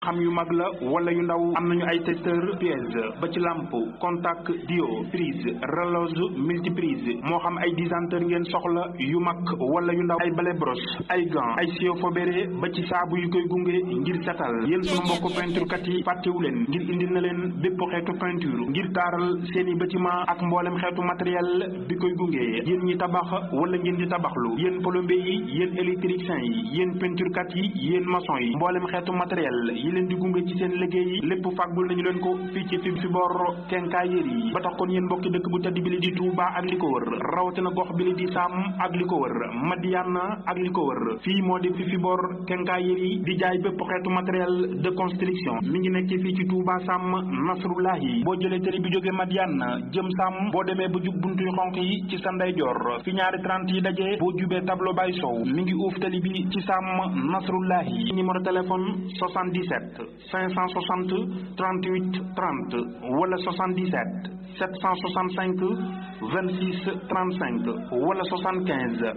xam yu mag la wala yu ndaw am nañu ay testeur pièce ba ci lampe contact dio prise relose multiprise moo xam ay disanteur ngeen soxla yu mag wala yu ndaw ay balai brosse ay gants ay sio fobéré ba ci saabu yu koy gunge ngir setal yéen sunu mbokk peinture kat yi fàttewu leen ngir indil na leen bépp xeetu peinture ngir taaral seeni bâtiment ak mboolem xeetu matériel bi koy gunge yéen ñi tabax wala ngeen di tabaxlu yéen plombier yi yéen électricien yi yéen peinture kat yi yéen maçon yi mboolem xeetu matériel yi leen di gunge ci seen liggéey yi lépp fàggul nañu leen ko fii ci fi fi bor kenkaayéer yi ba tax kon yéen mbokki dëkk bu tedd bi li di Touba ak li ko wër rawatina gox bi li di Sam ak li ko wër Madiana ak li ko wër fii moo di fi fi bor kenkaayéer yi di jaay bépp xeetu matériel de construction mi ngi nekk fii ci Touba Sam Nasrullahi boo jëlee tëri bi jóge Madiana jëm Sam boo demee ba jub buntuy xonq yi ci sa ndeyjoor fi ñaari 30 yi dajee boo jubee tableau bay sow mi ngi uuf tali bi ci Sam Nasrullahi numéro téléphone 77 560 38 30 wala 77 765 26 35 wala 75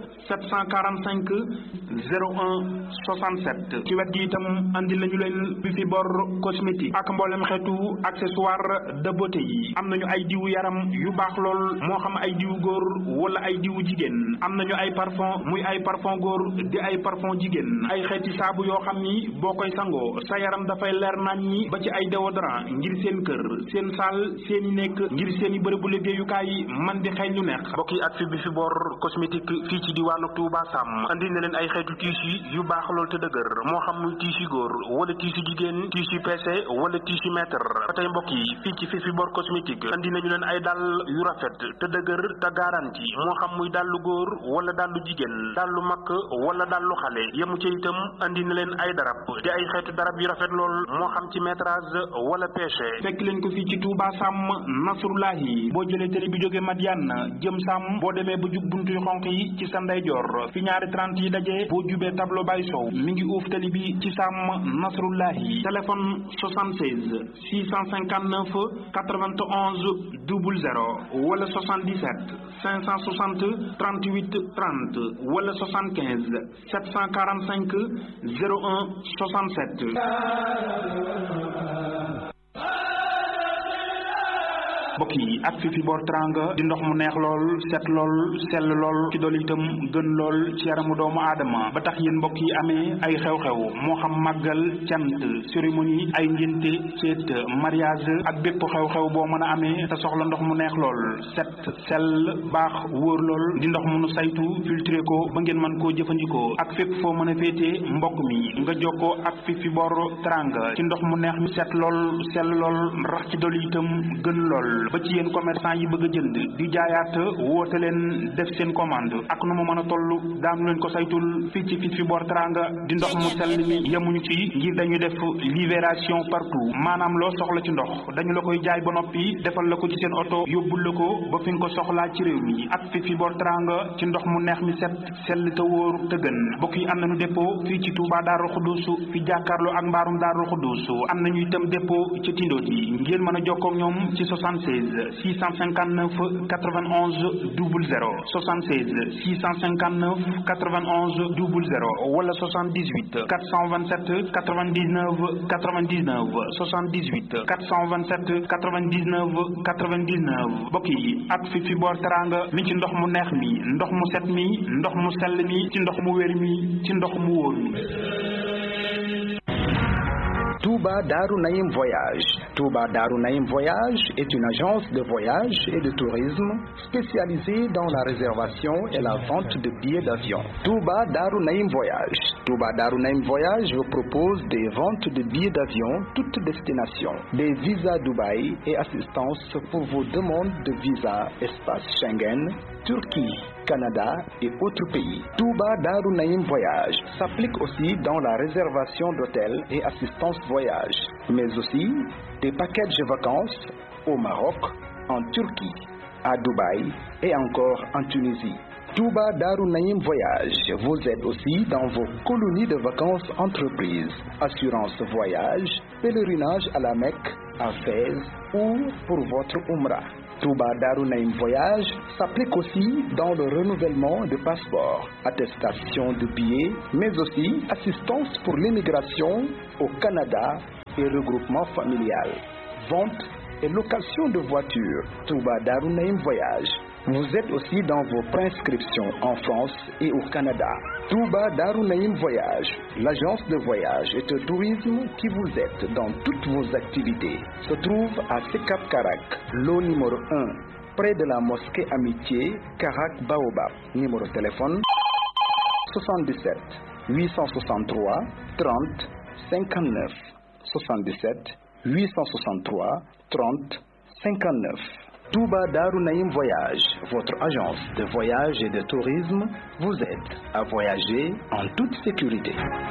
745 01 67 ci wet gi itam andi lañu leen bi fi bor cosmétique ak mboolem xeetu accessoire de beauté yi am nañu ay diwu yaram yu baax lool moo xam ay diwu góor wala ay diwu jigéen am nañu ay parfum muy ay parfum góor di ay parfum jigéen ay xeeti saabu yoo xam ni boo koy sangoo sa yaram dafay leer naañ ñi ba ci ay déodorant ngir seen kër seen saal seen i nekk ngir seen i bërëbu liggéeyukaay man di xeeñ lu neex mbokk yi ak fi bi fi bor cosmétique fii ci diwaanu Touba Sam andi na leen ay xeetu tissu yu baax lool te dëgër moo xam muy tissu góor wala tissu jigéen tissu PC wala tissu mètre ba tey mbokk yi fii ci fi fi bor cosmétique andi nañu leen ay dàll yu rafet te dëgër te garanti moo xam muy dàllu góor wala dàllu jigéen dàllu mag wala dàllu xale yemu ci itam andi na leen ay darab di ay xeetu darab yu rafet lool moo xam ci métrage wala pêche fekk leen ko fii ci Touba Sam Nasrullahi boo jëlee télé bi jóge Madiana jëm Sam boo demee ba jub buntuy xonq yi ci sa ndeyjoor fi ñaari 30 yi dajee boo jubee tableau bay sow mi ngi uuf télé bi ci Sam Nasrullahi téléphone 76 659 91 00 wala 77 560 38 30 wala 75 745 01 67 mbokk yi ak fi fi bor tranga di ndox mu neex lool set lool sell lool ci dool itam gën lool ci yaramu doomu aadama ba tax yéen mbokk yi amee ay xew-xew moo xam màggal cant cérémonie ay ngénte ceet mariage ak bépp xew-xew boo mën a amee te soxla ndox mu neex lool set sell baax wóor lool di ndox mu nu saytu filtré ko ba ngeen mën koo jëfandikoo ak fépp foo mën a féetee mbokk mi nga jokkoo ak fi fi bor tranga ci ndox mu neex mi set lool sell lool rax ci dool itam gën lool ba ci yéen commerçant yi bëgg a jënd di jaayaat woote leen def seen commande ak nu mu mën a toll daanu leen ko saytul fii ci fi fi bor teranga di ndox mu sell mi yemuñu ci ngir dañu def libération partout maanaam loo soxla ci ndox dañu la koy jaay ba noppi defal la ko ci seen oto yóbbul la ko ba fi nga ko soxlaa ci réew mi ak fi fi bor teranga ci ndox mu neex mi set sell te wóor te gën bokk yi am nañu dépôt fii ci Touba Darou Khoudoss fi jàkkaarloo ak mbaarum Darou Khoudoss am nañu itam dépôt ci Tindodi ngeen mën a jokkoo ak ñoom ci 76 659 91 00 76 659 91 00 wala 78 427 99 99 78 427 99 99 mbokk yi ak fi fi boor teranga mi ci ndox mu neex mi ndox mu set mi ndox mu sell mi ci ndox mu wér mi ci ndox mu wóor mi Touba Darou Naïm Voyage. Touba Darou Naïm Voyage est une agence de voyage et de tourisme spécialisée dans la réservation et la vente de billets d'avion. Touba Darou Naïm Voyage. Touba Darou Naïm Voyage vous propose des ventes de billets d'avion toutes destinations, des visas Dubaï et assistance pour vos demandes de visa espace Schengen, Turquie, Canada et autres pays. Touba Darou Naïm Voyage s'applique aussi dans la réservation d'hôtels et assistance voyage, mais aussi des packages de vacances au Maroc, en Turquie, à Dubaï et encore en Tunisie. Touba Darou Naïm Voyage vous aide aussi dans vos colonies de vacances entreprises, assurance voyage, pèlerinage à la Mecque, à Fès ou pour votre Umrah. Touba Darou Naïm Voyage s'applique aussi dans le renouvellement de passeports, attestation de billets, mais aussi assistance pour l'immigration au Canada et regroupement familial. Vente et location de voitures. Touba Darunaïm Voyage. Vous êtes aussi dans vos prescriptions en France et au Canada. Touba Darunaïm Voyage, l'agence de voyage et de tourisme qui vous aide dans toutes vos activités, se trouve à Sekap Karak, lot numéro 1, près de la mosquée Amitié, Karak Baobab. Numéro de téléphone 77 863 30 59 77 863 30 59. Touba Darunaïm Voyage, votre agence de voyage et de tourisme, vous aide à voyager en toute sécurité.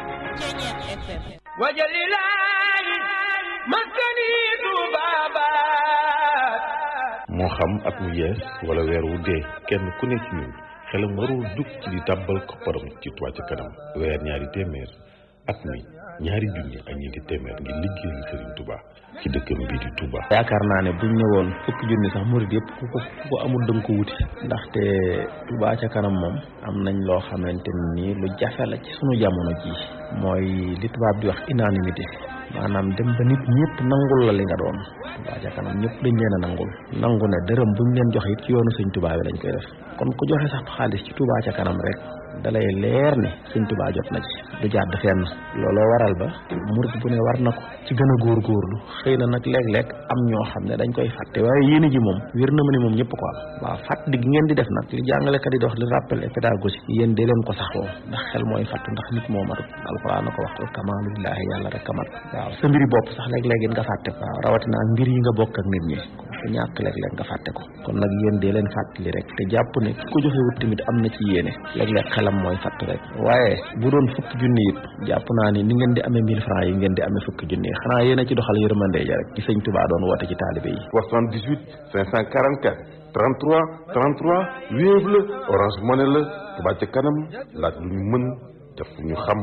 moo xam at mu yees wala weer wu dee kenn ku ne ci ñun xelam warul dugg ci di tàbbal kopparam ci Touba ca kanam weer ñaari téeméer at mi ñaari junni ak ñeenti téeméer ngir liggéeyal Serigne Touba ci dëkkam bii di Touba. yaakaar naa ne buñ ñëwoon fukki junni sax murid yëpp ku ko ku ko amul dënk ko wuti ndaxte Touba ca kanam moom am nañ loo xamante ni lu jafe la ci sunu jamono ji mooy li tubaab di wax unanimité maanaam dem ba nit ñëpp nangul la li nga doon Touba ca kanam ñëpp dañ leen a nangul nangu ne dërëm buñ leen joxe it ci yoonu sëñ Touba bi lañ koy def kon ku joxe sax xaalis ci Touba ca kanam rek dalay leer ne sëñ Touba jot na ci du jàdd fenn looloo waral ba murid bu ne war na ko ci gën a góorgóorlu xëy na nag léeg-léeg am ñoo xam ne dañ koy fàtte waaye yéene ji moom wér na ma ne moom ñëpp ko am waaw fàttali gi ngeen di def nag li jàngalekat yi di wax li rappel et pédagogie yéen dee leen ko saxoo ndax xel mooy fàtt ndax nit moo matut alxuraan na ko wax kamaalu billaahi yàlla rek kamat waaw sa mbiri bopp sax léeg-léeg it nga fàtte ko waaw rawatina ak mbir yi nga bokk ak nit ñi ku ñàkk léeg-léeg nga fàtte ko kon nag yéen dee leen fàttali rek te jàpp ne ki ko joxewut tamit am na ci yéene léeg-léeg xelam mooy fàtt rek waaye bu doon fukki junni it jàpp naa ni ni ngeen di amee mille francs yi ngeen di amee fukki junni yi xanaa yéen a ci doxal yërmande ja rek ci sëñ Touba doon woote ci taalibe yi 78 544 33 33 Wave la Orange Money la Touba ca kanam laaj lu ñu mën def ñu xam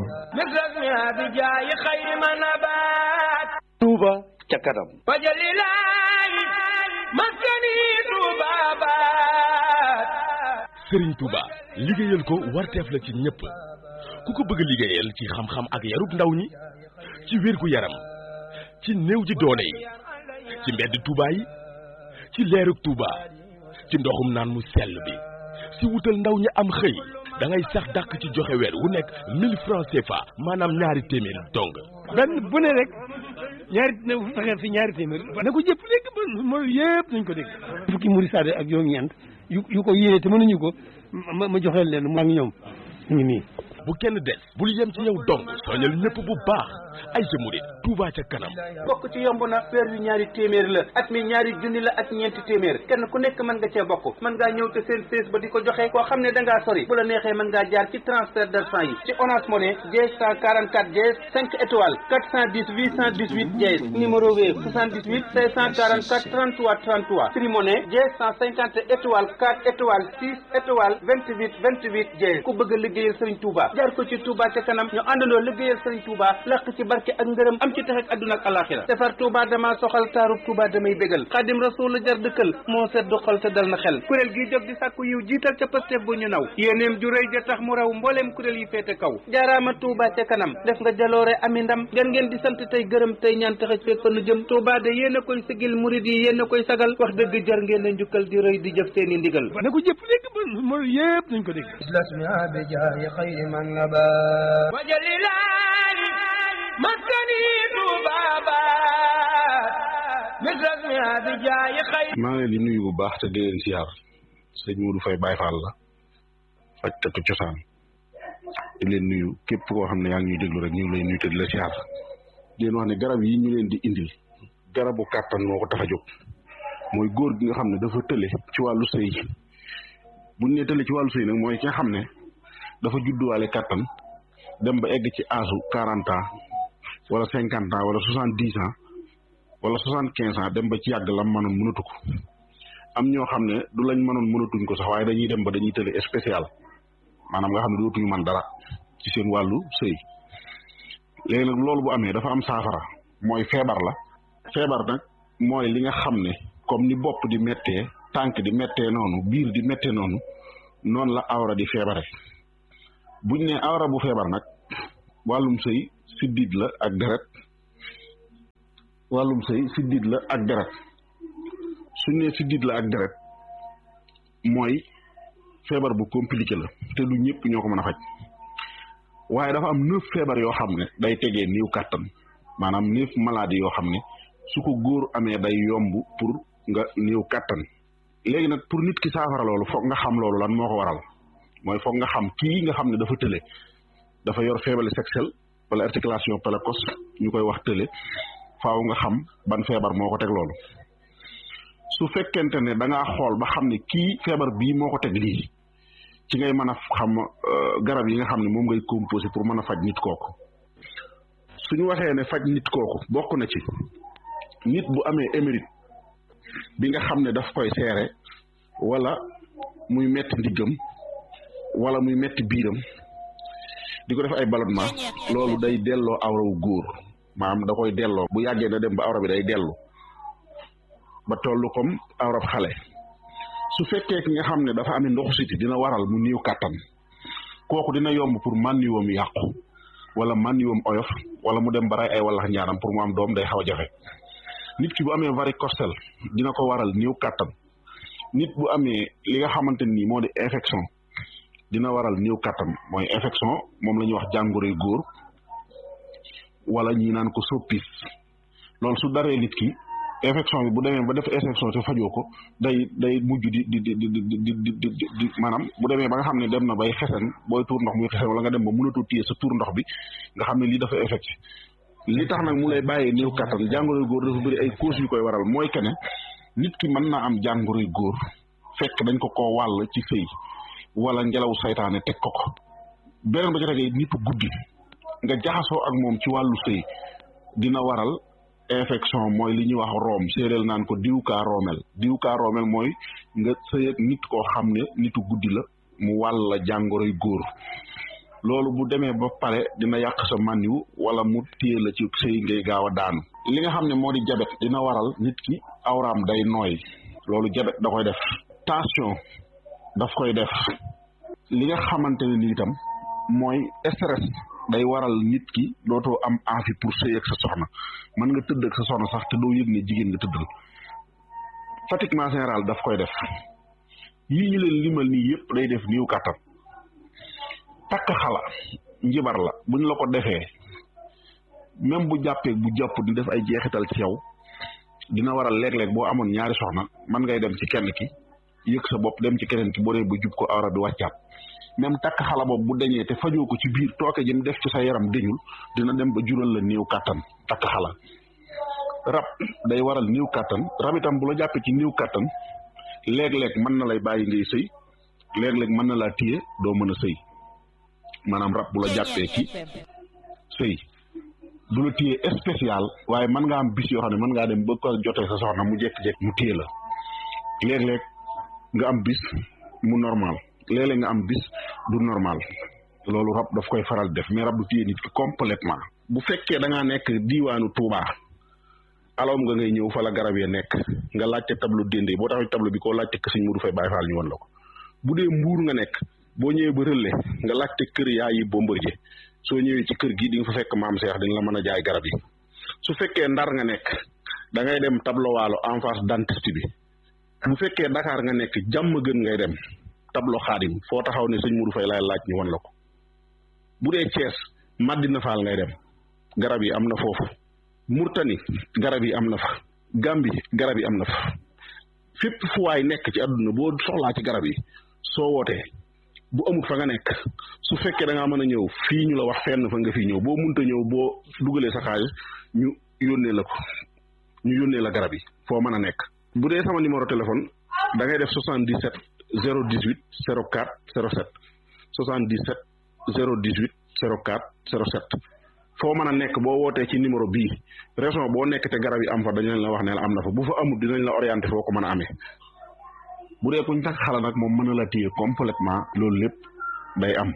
Touba ca kanam. Serigne Touba liggéeyal ko warteef la ci ñëpp ku ko bëgg liggéeyal ci xam-xam ak yarub ndaw ñi ci wér gu yaram ci néew ji doole yi ci mbedd Touba yi ci leerug Touba ci ndoxum naan mu sell bi si wutal ndaw ñi am xëy da ngay sax dàkk ci joxe weer wu nekk 1000 francs CFA maanaam ñaari téeméer dong. benn bu ne rek ñaari na fexeel fi ñaari téeméer na ko jëpp dégg ba mooy yëpp nañ ko dégg fukki muri saade ak yoo ñeent yu yu ko yéene te mënuñu ko ma ma joxeel leen mu ak ñoom ñu ngi nii bu kenn des bul yem ci yow dong soñal ñëpp bu baax ay sa murit Touba ca kanam bokk ci yomb na weer yu ñaari téeméer la at mi ñaari junni la ak ñeenti téeméer kenn ku nekk mën nga cee bokk mën ngaa ñëw te seen fees ba di ko joxe koo xam ne da ngaa sori bu la neexee mën ngaa jaar ci transfert d'argent yi ci Orange Money dièse 144 dièse 5 étoiles 410 818 dièse numéro Wave 78 544 33 33 Free Money dièse 150 étoiles 4 étoiles 6 étoiles 28 28 dièse ku bëgg a liggéeyal Serigne Touba jaar ko ci Touba ca kanam ñu àndandoo liggéeyal Serigne Touba làq ci barke ak ngërëm am ci tax ak adduna ak alaxira defar Touba dama soxal taarub Touba damay bégal xaadim rasul jar dëkkal moo seddu xol te dal na xel kuréel gi jóg di sàkku yiw jiital ca Pastef bu ñu naw yéeneem ju rëy ja tax mu raw mbooleem kuréel yi féete kaw jaaraama Touba ca kanam def nga jaloore ami ndam ngeen ngeen di sant tey gërëm tey ñaan taxaj fekk fa nu jëm Touba de yéen a koy sigil murid yi yéen a koy sagal wax dëgg jar ngeen a njukkal di rëy di jëf seeni ndigal na ko jëpp dégg ba mooy yëpp nañ ko dégg wajalilaani maskani maa ngi leen di nuyu bu baax te di leen siyaar sëñ Modou Faye Baye Fall la fajkatu cosaan di leen nuyu képp koo xam ne yaa ngi ñuy déglu rek ñu ngi lay nuyu te di la siyaar di leen wax ne garab yi ñu leen di indil garabu kàttan moo ko tax a jóg mooy góor gi nga xam ne dafa tële ci wàllu sëy bu ñu nee tële ci wàllu sëy nag mooy ki nga xam ne dafa judduwaale kàttan dem ba egg ci âge quarante ans wala cinquante ans wala soixante dix ans wala soixante quinze ans dem ba ci yàgg lam mënoon mënatu ko am ñoo xam ne du lañ mënoon mënatuñ ko sax waaye dañuy dem ba dañuy tële spécial maanaam nga xam ne dootuñu man dara ci seen wàllu sëy léegi nag loolu bu amee dafa am saafara mooy feebar la feebar nag mooy li nga xam ne comme ni bopp di méttee tànk di méttee noonu biir di méttee noonu noonu la awra di feebare buñ ne awra bu feebar nag wàllum sëy siddit la ak deret wàllum sëy siddit la ak deret suñ ne siddit la ak deret mooy feebar bu compliqué la te du ñëpp ñoo ko mën a faj waaye dafa am neuf feebar yoo xam ne day tegee néew kàttan maanaam neuf maladie yoo xam ne su ko góor amee day yomb pour nga néew kàttan léegi nag pour nit ki saafara loolu foog nga xam loolu lan moo ko waral mooy foog nga xam kii nga xam ne dafa tële dafa yor faiblesse sexuelle wala articulation précoce ñu koy wax tële faaw nga xam ban feebar moo ko teg loolu su fekkente ne da ngaa xool ba xam ne kii feebar bii moo ko teg lii ci ngay mën a xam garab yi nga xam ne moom ngay composé pour mën a faj nit kooku suñu waxee ne faj nit kooku bokk na ci nit bu amee émérite bi nga xam ne daf koy seere wala muy metti ndiggam wala muy metti biiram di ko def ay ballonnement loolu day delloo awrawu góor maanaam da koy delloo bu yàggee na dem ba awra bi day dellu ba tollu comme awrab xale su fekkee ki nga xam ne dafa amee ndoxu siti dina waral mu néew kàttan kooku dina yomb pour mànniwoom yàqu wala mànniwoom oyof wala mu dem ba ray ay wallax ñaanam pour mu am doom day xaw a jafe nit ki bu amee varicocèle dina ko waral néew kàttan nit bu amee li nga xamante ni moo di infection dina waral néew kàttan mooy infection moom la ñuy wax jàngoroy góor wala ñi naan ko soppis loolu su daree nit ki infection bi bu demee ba def infection te fajoo ko day day mujj di di di di di di di di maanaam bu demee ba nga xam ne dem na bay xesen booy tuur ndox muy xesen wala nga dem ba mënatoo téye sa tuur ndox bi nga xam ne lii dafa infecté li tax nag mu lay bàyyee néew kàttan jàngoroy góor dafa bëri ay causes yu koy waral mooy que ne nit ki mën naa am jàngoroy góor fekk dañ ko koo wàll ci sëy wala ngelaw saytaane teg ko ko beneen ba ca tegee nitu guddi nga jaxasoo ak moom ci wàllu sëy dina waral infection mooy li ñuy wax room séeréel naan ko diw kaa roomel diw kaa roomel mooy nga sëy ak nit koo xam ne nitu guddi la mu wàll la jàngoroy góor loolu bu demee ba pare dina yàq sa mànniwu wala mu téye la ci sëy ngay gaaw a daanu li nga xam ne moo di jabet dina waral nit ki awraam day nooy loolu jabet da koy def tension daf koy def li nga xamante ne ni itam mooy stress day waral nit ki dootoo am envie pour sëy ak sa soxna mën nga tëdd ak sa soxna sax te doo yëg ne jigéen nga tëddal fatiguement général daf koy def yii ñu leen limal nii yëpp day def niiw kàttan takk xala njibar la buñ la ko defee même bu jàppee bu jàpp di def ay jeexital ci yow dina waral léeg-léeg boo amoon ñaari soxna mën ngay dem ci kenn ki yëg sa bopp dem ci keneen ki boo dee ba jub ko awra bi wàccaat même takk xala boobu bu dañee te fajoo ko ci biir tooke jëm def ci sa yaram dañul dina dem ba jural la néew kàttan takk xala rab day waral néew kàttan rab itam bu la jàppee ci néew kàttan léeg-léeg mën na lay bàyyi ngay sëy léeg-léeg mën na laa téye doo mën a sëy maanaam rab bu la jàppee ci sëy du la téye spécial waaye mën nga am bis yoo xam ne mën ngaa dem ba ko jotee sa soxna mu jékki-jékki mu téye la léeg-léeg nga am bis mu normal léeg-léeg nga am bis du normal loolu rab daf koy faral def mais rab du téye nit ki complètement bu fekkee da ngaa nekk diiwaanu Touba alom nga ngay ñëw fa la garab ya nekk nga laajte tableau déndee boo taxaw tableau bi koo laajte kër Sëñ Mudu Fay Baay Faal ñu won la ko bu dee mbuur nga nekk boo ñëwee ba rëlle nga laajte kër yaa yi Bombardier soo ñëwee ci kër gi di nga fa fekk maam Seex dañ la mën a jaay garab yi su fekkee ndar nga nekk da ngay dem tableau waalo en face dentiste bi bu fekkee Dakar nga nekk jàmm gën ngay dem tableau xaadim foo taxaw ne sëñ Mudu Fay laay laaj ñu won la ko bu dee Thiès Madina Fall ngay dem garab yi am na foofu Murtani garab yi am na fa Gambi garab yi am na fa fépp fu waay nekk ci àdduna boo soxlaa ci garab yi soo wootee bu amul fa nga nekk su fekkee da ngaa mën a ñëw fii ñu la wax fenn fa nga fi ñëw boo munta ñëw boo dugalee sa xaalis ñu yónnee la ko ñu yónnee la garab yi foo mën a nekk. bu dee sama numéro téléphone da ngay def 77 018 04 07 77 018 04 07. foo mën a nekk boo wootee ci numéro bii région boo nekk te garab yi am fa dañu leen la wax ne la am na fa bu fa amul dinañ la orienté foo ko mën a amee bu dee kuñ takk xala nag moom mën na la téye complètement loolu lépp day am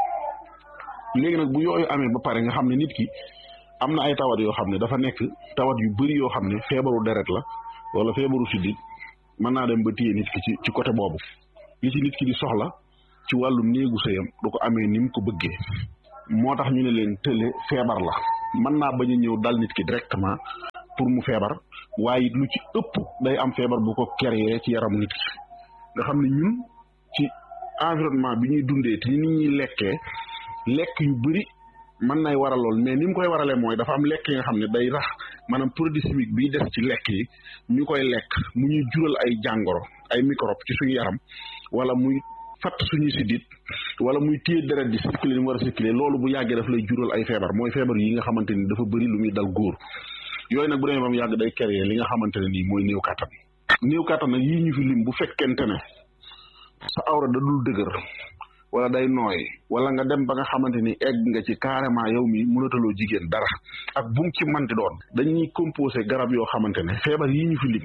léegi nag bu yooyu amee ba pare nga xam ne nit ki am na ay tawat yoo xam ne dafa nekk tawat yu bëri yoo xam ne feebaru deret la wala feebaru sidit mën naa dem ba téye nit ki ci ci côté boobu li ci nit ki di soxla ci wàllu néegu sëyam du ko amee ni mu ko bëggee moo tax ñu ne leen tële feebar la mën naa bañ a ñëw dal nit ki directement pour mu feebar waaye lu ci ëpp day am feebar bu ko créé ci yaram nit ki nga xam ne ñun ci environnement bi ñuy dundee te ni ñuy lekkee lekk yu bëri mën nay waral lool mais ni mu koy waralee mooy dafa am lekk yi nga xam ne day rax maanaam produit chimique biy des ci lekk yi ñu koy lekk mu ñuy jural ay jàngoro ay microbe ci suñu yaram wala muy fatt suñuy sidit wala muy téye deret di circuler ni mu war a circuler loolu bu yàggee daf lay jural ay feebar mooy feebar yi nga xamante ni dafa bëri lu muy dal góor yooyu nag bu demee ba mu yàgg day créer li nga xamante ne nii mooy néew kàttan néew kàttan nag yii ñu fi lim bu fekkente ne sa awra da dul dëgër wala day nooy wala nga dem ba nga xamante ni egg nga ci carrément yow mi mënataloo jigéen dara ak bu mu ci manti doon dañuy composé garab yoo xamante ne feebar yii ñu fi lim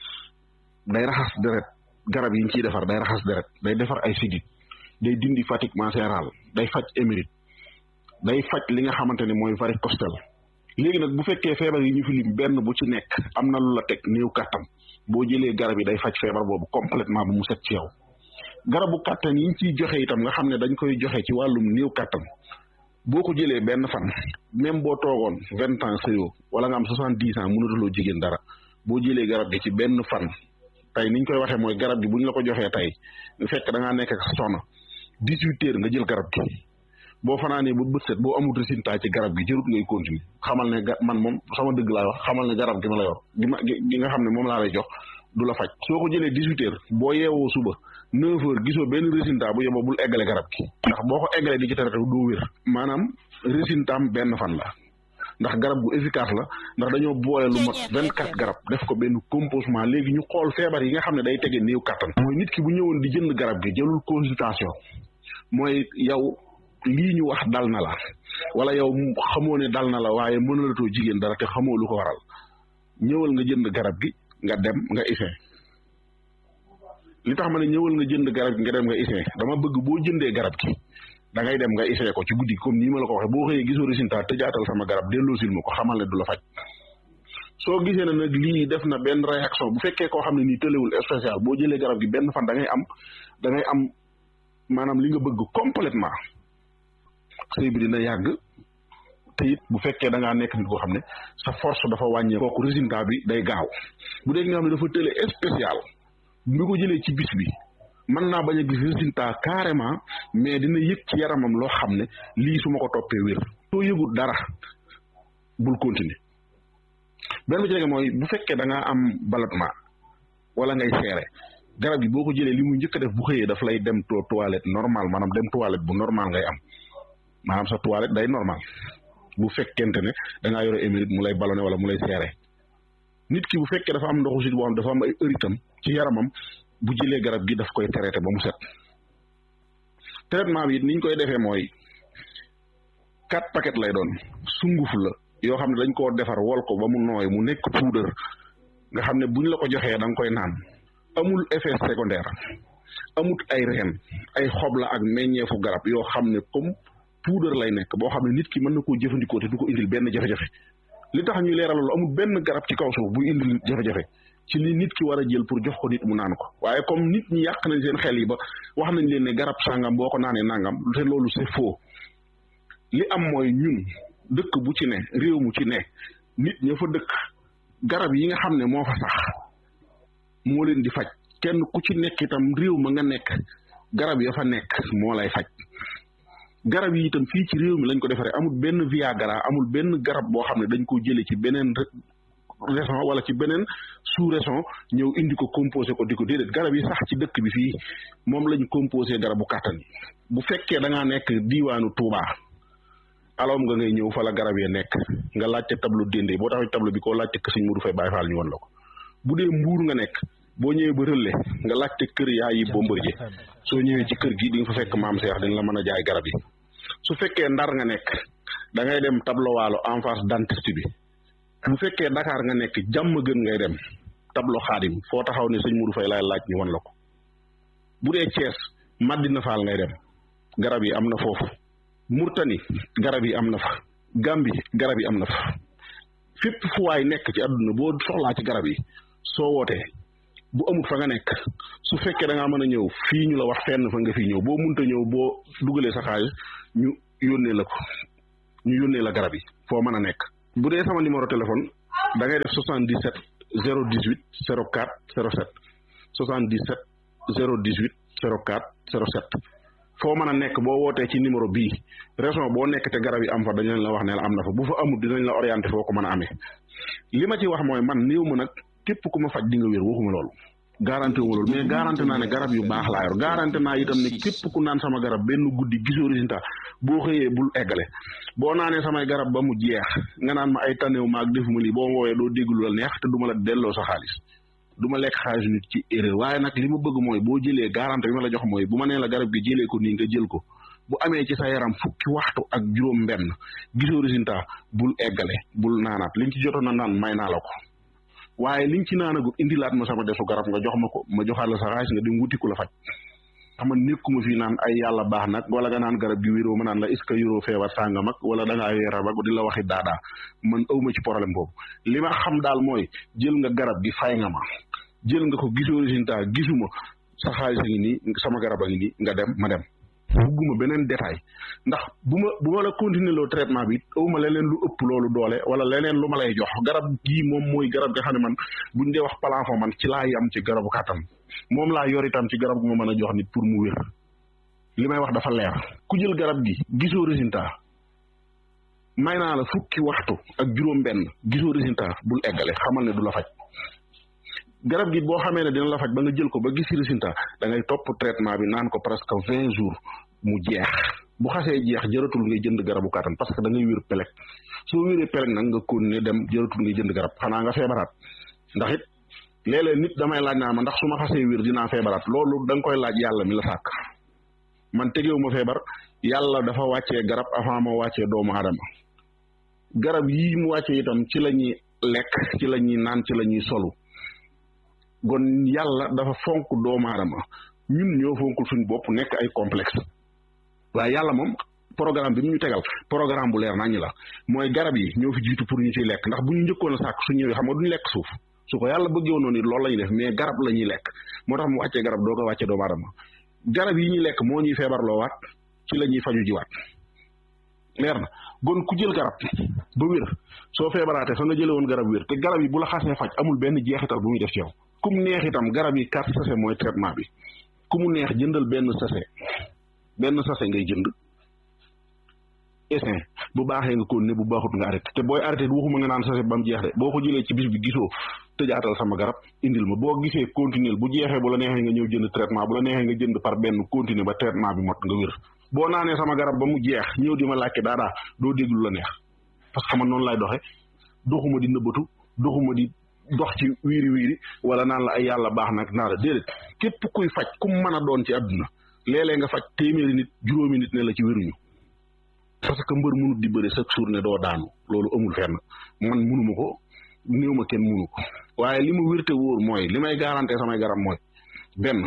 day raxas deret garab yi ñu ciy defar day raxas deret day defar ay sidit day dindi fatiguement cérébral day faj émérite day faj li nga xamante ne mooy varicocèle léegi nag bu fekkee feebar yi ñu fi lim benn bu ci nekk am na lu la teg néew kàttan boo jëlee garab yi day faj feebar boobu complètement bu mu set ci yow garabu kàttan yi ñu ciy joxe itam nga xam ne dañ koy joxe ci wàllum néew kàttan boo ko jëlee benn fan même boo toogoon vingt ans sëyoo wala nga am soixante dix ans mënatuloo jigéen dara boo jëlee garab gi ci benn fan tey niñ koy waxee mooy garab gi bu ñu la ko joxee tey bu fekk da ngaa nekk ak soxna dix huit heures nga jël garab gi boo fanaanee ba bët set boo amul résultat ci garab gi jërut ngay continuer xamal ne man moom sama dëgg laa wax xamal ne garab gi ma la yor gi ma gi nga xam ne moom laa lay jox du la faj soo ko jëlee dix huit heures boo yeewoo suba neuf heures gisoo benn résultat bu yeboo bul eggale garab gi ndax boo ko eggalee di ci tere doo wér maanaam résultat am benn fan la ndax garab gu efficace la ndax dañoo boole lu mat vingt quatre garab def ko benn composement léegi ñu xool feebar yi nga xam ne day tege néew kattan mooy nit ki bu ñëwoon di jënd garab gi jëlul consultation mooy yow lii ñu wax dal na la wala yow xamoo ne dal na la waaye mënalatoo jigéen dara te xamoo lu ko waral ñëwal nga jënd garab gi nga dem nga isin li tax ma ne ñëwal nga jënd garab gi nga dem nga isin dama bëgg boo jëndee garab gi da ngay dem nga isin ko ci guddi comme nii ma la ko waxee boo xëyee gisoo résultat tëjaatal sama garab delloosil ma ko xamal ne du la faj soo gisee ne nag lii def na benn réaction bu fekkee koo xam ne nii tëlewul spécial boo jëlee garab gi benn fan da ngay am da ngay am maanaam li nga bëgg complètement sëy bi dina yàgg te it bu fekkee da ngaa nekk nit koo xam ne sa force dafa wàññee kooku résultat bi day gaaw bu dee nga xam ne dafa tële spécial bi ko jëlee ci bis bi mën naa bañ a gis résultat carrément mais dina yëg ci yaramam loo xam ne lii su ma ko toppee wér soo yëgul dara bul continuer benn bi ci nekk mooy bu fekkee da ngaa am ballottement wala ngay seere garab yi boo ko jëlee li mu njëkk a def bu xëyee daf lay dem to toilette normal maanaam dem toilette bu normal ngay am maanaam sa toilette day normal bu fekkente ne da ngaa yore émérite mu lay ballonné wala mu lay seere nit ki bu fekkee dafa am ndoxu sit boo xam dafa am ay ëritam ci yaramam bu jëlee garab gi daf koy traité ba mu set traitement bi it niñ koy defee mooy quatre paquets lay doon sunguf la yoo xam ne dañ koo defar wol ko ba mu nooy mu nekk poudre nga xam ne buñ la ko joxee da nga koy naan amul effet secondaire amut ay reen ay xob la ak meññeefu garab yoo xam ne comme poudre lay nekk boo xam ne nit ki mën na koo jëfandikoo te du ko indil benn jafe-jafe li tax ñuy leeral loolu amul benn garab ci kaw suuf buy indil jafe-jafe ci li nit ki war a jël pour jox ko nit mu naan ko waaye comme nit ñi yàq nañ seen xel yi ba wax nañ leen ne garab sàngam boo ko naanee nangam te loolu c'est faux li am mooy ñun dëkk bu ci ne réew mu ci ne nit ña fa dëkk garab yi nga xam ne moo fa sax moo leen di faj kenn ku ci nekk itam réew ma nga nekk garab ya fa nekk moo lay faj garab yi itam fii ci réew mi lañ ko defaree amul benn viagra amul benn garab boo xam ne dañ ko jëlee ci beneen région wala ci beneen sous région ñëw indi ko composé ko di ko déedéet garab yi sax ci dëkk bi fii moom lañ composé garabu kàttan yi bu fekkee da ngaa nekk diiwaanu Touba alom nga ngay ñëw fa la garab yi nekk nga laajte tableau dende boo taxee tableau bi koo laajte kër Sëñ Modou Faye Baye Fall ñu won la ko bu dee mbuur nga nekk boo ñëwee ba rëlle nga laajte kër yaa yi Bombardier soo ñëwee ci kër gi di nga fa fekk maam Seex dina la mën a jaay garab yi su fekkee ndar nga nekk da ngay dem tableau waalo en face dentiste bi bu fekkee Dakar nga nekk jàmm gën ngay dem tableau xaadim foo taxaw ne sëñ Modou Faye laay laaj ñu won la ko bu dee Thiès Madina Fall ngay dem garab yi am na foofu Murtani garab yi am na fa Gambi garab yi am na fa fépp fu waay nekk ci àdduna boo soxlaa ci garab yi soo wootee bu amut fa nga nekk su fekkee da ngaa mën a ñëw fii ñu la wax fenn fa nga fi ñëw boo munta ñëw boo dugalee sa xaalis ñu yónnee la ko ñu yónnee la garab yi foo mën a nekk bu dee sama numéro téléphone da ngay def 77 018 04 07 77 018 04 07 foo mën a nekk boo wootee ci numéro bii région boo nekk te garab yi am fa dañ leen la wax ne la am na fa bu fa amul dinañ la orienté foo ko mën a amee li ma ci wax mooy man néew ma nag képp ku ma faj di nga wér waxuma loolu garanti wu ma loolu mais garanti naa ne garab yu baax laa yor garanti naa itam ne képp ku naan sama garab benn guddi gisoo résultat boo xëyee bul eggale boo naanee samay garab ba mu jeex nga naan ma ay tanew ma ak defuma lii boo ma woowee doo déglu la neex te du ma la delloo sa xaalis du ma lekk xaalis nit ci erreur waaye nag li ma bëgg mooy boo jëlee garanti bi ma la jox mooy bu ma nee la garab gi jëlee ko nii nga jël ko bu amee ci sa yaram fukki waxtu ak juróom benn gisoo résultat bul eggale bul naanaat liñ ci jotoon na naan may naa la ko waaye liñ ci naanagul indilaat ma sama desu garab nga jox ma ko ma joxaat la sa xaalis nga dem wuti ku la faj xam nga nekkuma fii naan ay yàlla baax nag wala nga naan garab gi wéroo ma naan la est ce que yoroo feebar sàngam ak wala da ngaa weeral ak di la waxi daadaa man awma ci problème boobu li ma xam daal mooy jël nga garab gi fay nga ma jël nga ko gisoo résultat gisuma sa xaalis a ngi nii sama garab a ngi nii nga dem ma dem bugguma beneen détail ndax bu ma bu ma la continuer loo traitement bi awma leneen lu ëpp loolu doole wala leneen lu ma lay jox garab gii moom mooy garab nga xam ne man buñ dee wax palanfo man ci laa yam ci garabu kàttan moom laa yor itam ci garab gu ma mën a jox nit pour mu wér li may wax dafa leer ku jël garab gi gisoo résultat may naa la fukki waxtu ak juróom benn gisoo résultat bul eggale xamal ne du la faj garab gi boo xamee ne dina la faj ba nga jël ko ba gis résultat da ngay topp traitement bi naan ko presque vingt jours mu jeex bu xasee jeex jëratul ngay jënd garabu kàttan parce que da ngay wér pelek soo wéree pelek nag nga continuer dem jëratul ngay jënd garab xanaa nga feebaraat ndax it léeg-léeg nit damay laaj naa ma ndax su ma xasee wér dinaa feebaraat loolu da nga koy laaj yàlla mi la sàkk man tegewu ma feebar yàlla dafa wàccee garab avant ma wàccee doomu aadama garab yii mu wàccee itam ci la ñuy lekk ci la ñuy naan ci la ñuy solu kon yàlla dafa fonk doomu aadama ñun ñoo fonkul suñu bopp nekk ay complexe waaye yàlla moom programme bi mu ñu tegal programme bu leer nañu la mooy garab yi ñoo fi jiitu pour ñu ciy lekk ndax bu ñu njëkkoon a sàkk su ñëwee xam nga duñu lekk suuf su ko yàlla bëggee woon noonu loolu la ñuy def mais garab la ñuy lekk moo tax mu wàccee garab doo ko wàccee doomu aadama garab yi ñuy lekk moo ñuy feebarloo waat ci la ñuy faju jiwaat leer na gon ku jël garab ba wér soo feebaraatee fa nga jëlee woon garab wér te garab yi bu la xasee faj amul benn jeexital bu muy def ci yow ku mu neex itam garab yi quatre sachet mooy traitement bi ku mu neex jëndal benn sachet benn sachet ngay jënd essin bu baaxee nga ko ne bu baaxut nga arrêté te booy arrêté waxuma nga naan sachet ba mu jeex de boo ko jëlee ci bis bi gisoo tëjaatal sama garab indil ma boo gisee continuer bu jeexee bu la neexee nga ñëw jënd traitement bu la neexee nga jënd par benn continuer ba traitement bi mot nga wér boo naanee sama garab ba mu jeex ñëw di ma laajte daadaa doo déglu la neex parce que man noonu lay doxe doxuma di nëbbatu doxuma di dox ci wiiri wiiri wala naan la ay yàlla baax nag naa la déedéet képp kuy faj ku mu mën a doon ci àdduna léeg-léeg nga faj téeméeri nit juróomi nit ne la ci wéruñu parce que mbër munut di bëri chaque jour ne doo daanu loolu amul fenn man munuma ko néew ma kenn munu ko waaye li ma wérte wóor mooy li may garanté samay garab mooy benn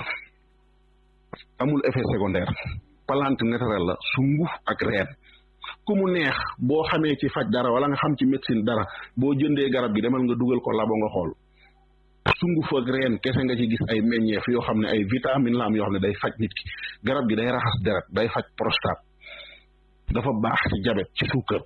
amul effet secondaire plante naturelle la sunguf ak reen ku mu neex boo xamee ci faj dara wala nga xam ci médecine dara boo jëndee garab gi demal nga dugal ko labo nga xool sunguf ak reen kese nga ci gis ay meññeef yoo xam ne ay vitamine la am yoo xam ne day faj nit ki garab gi day raxas deret day faj prostate dafa baax ci jabet ci suukar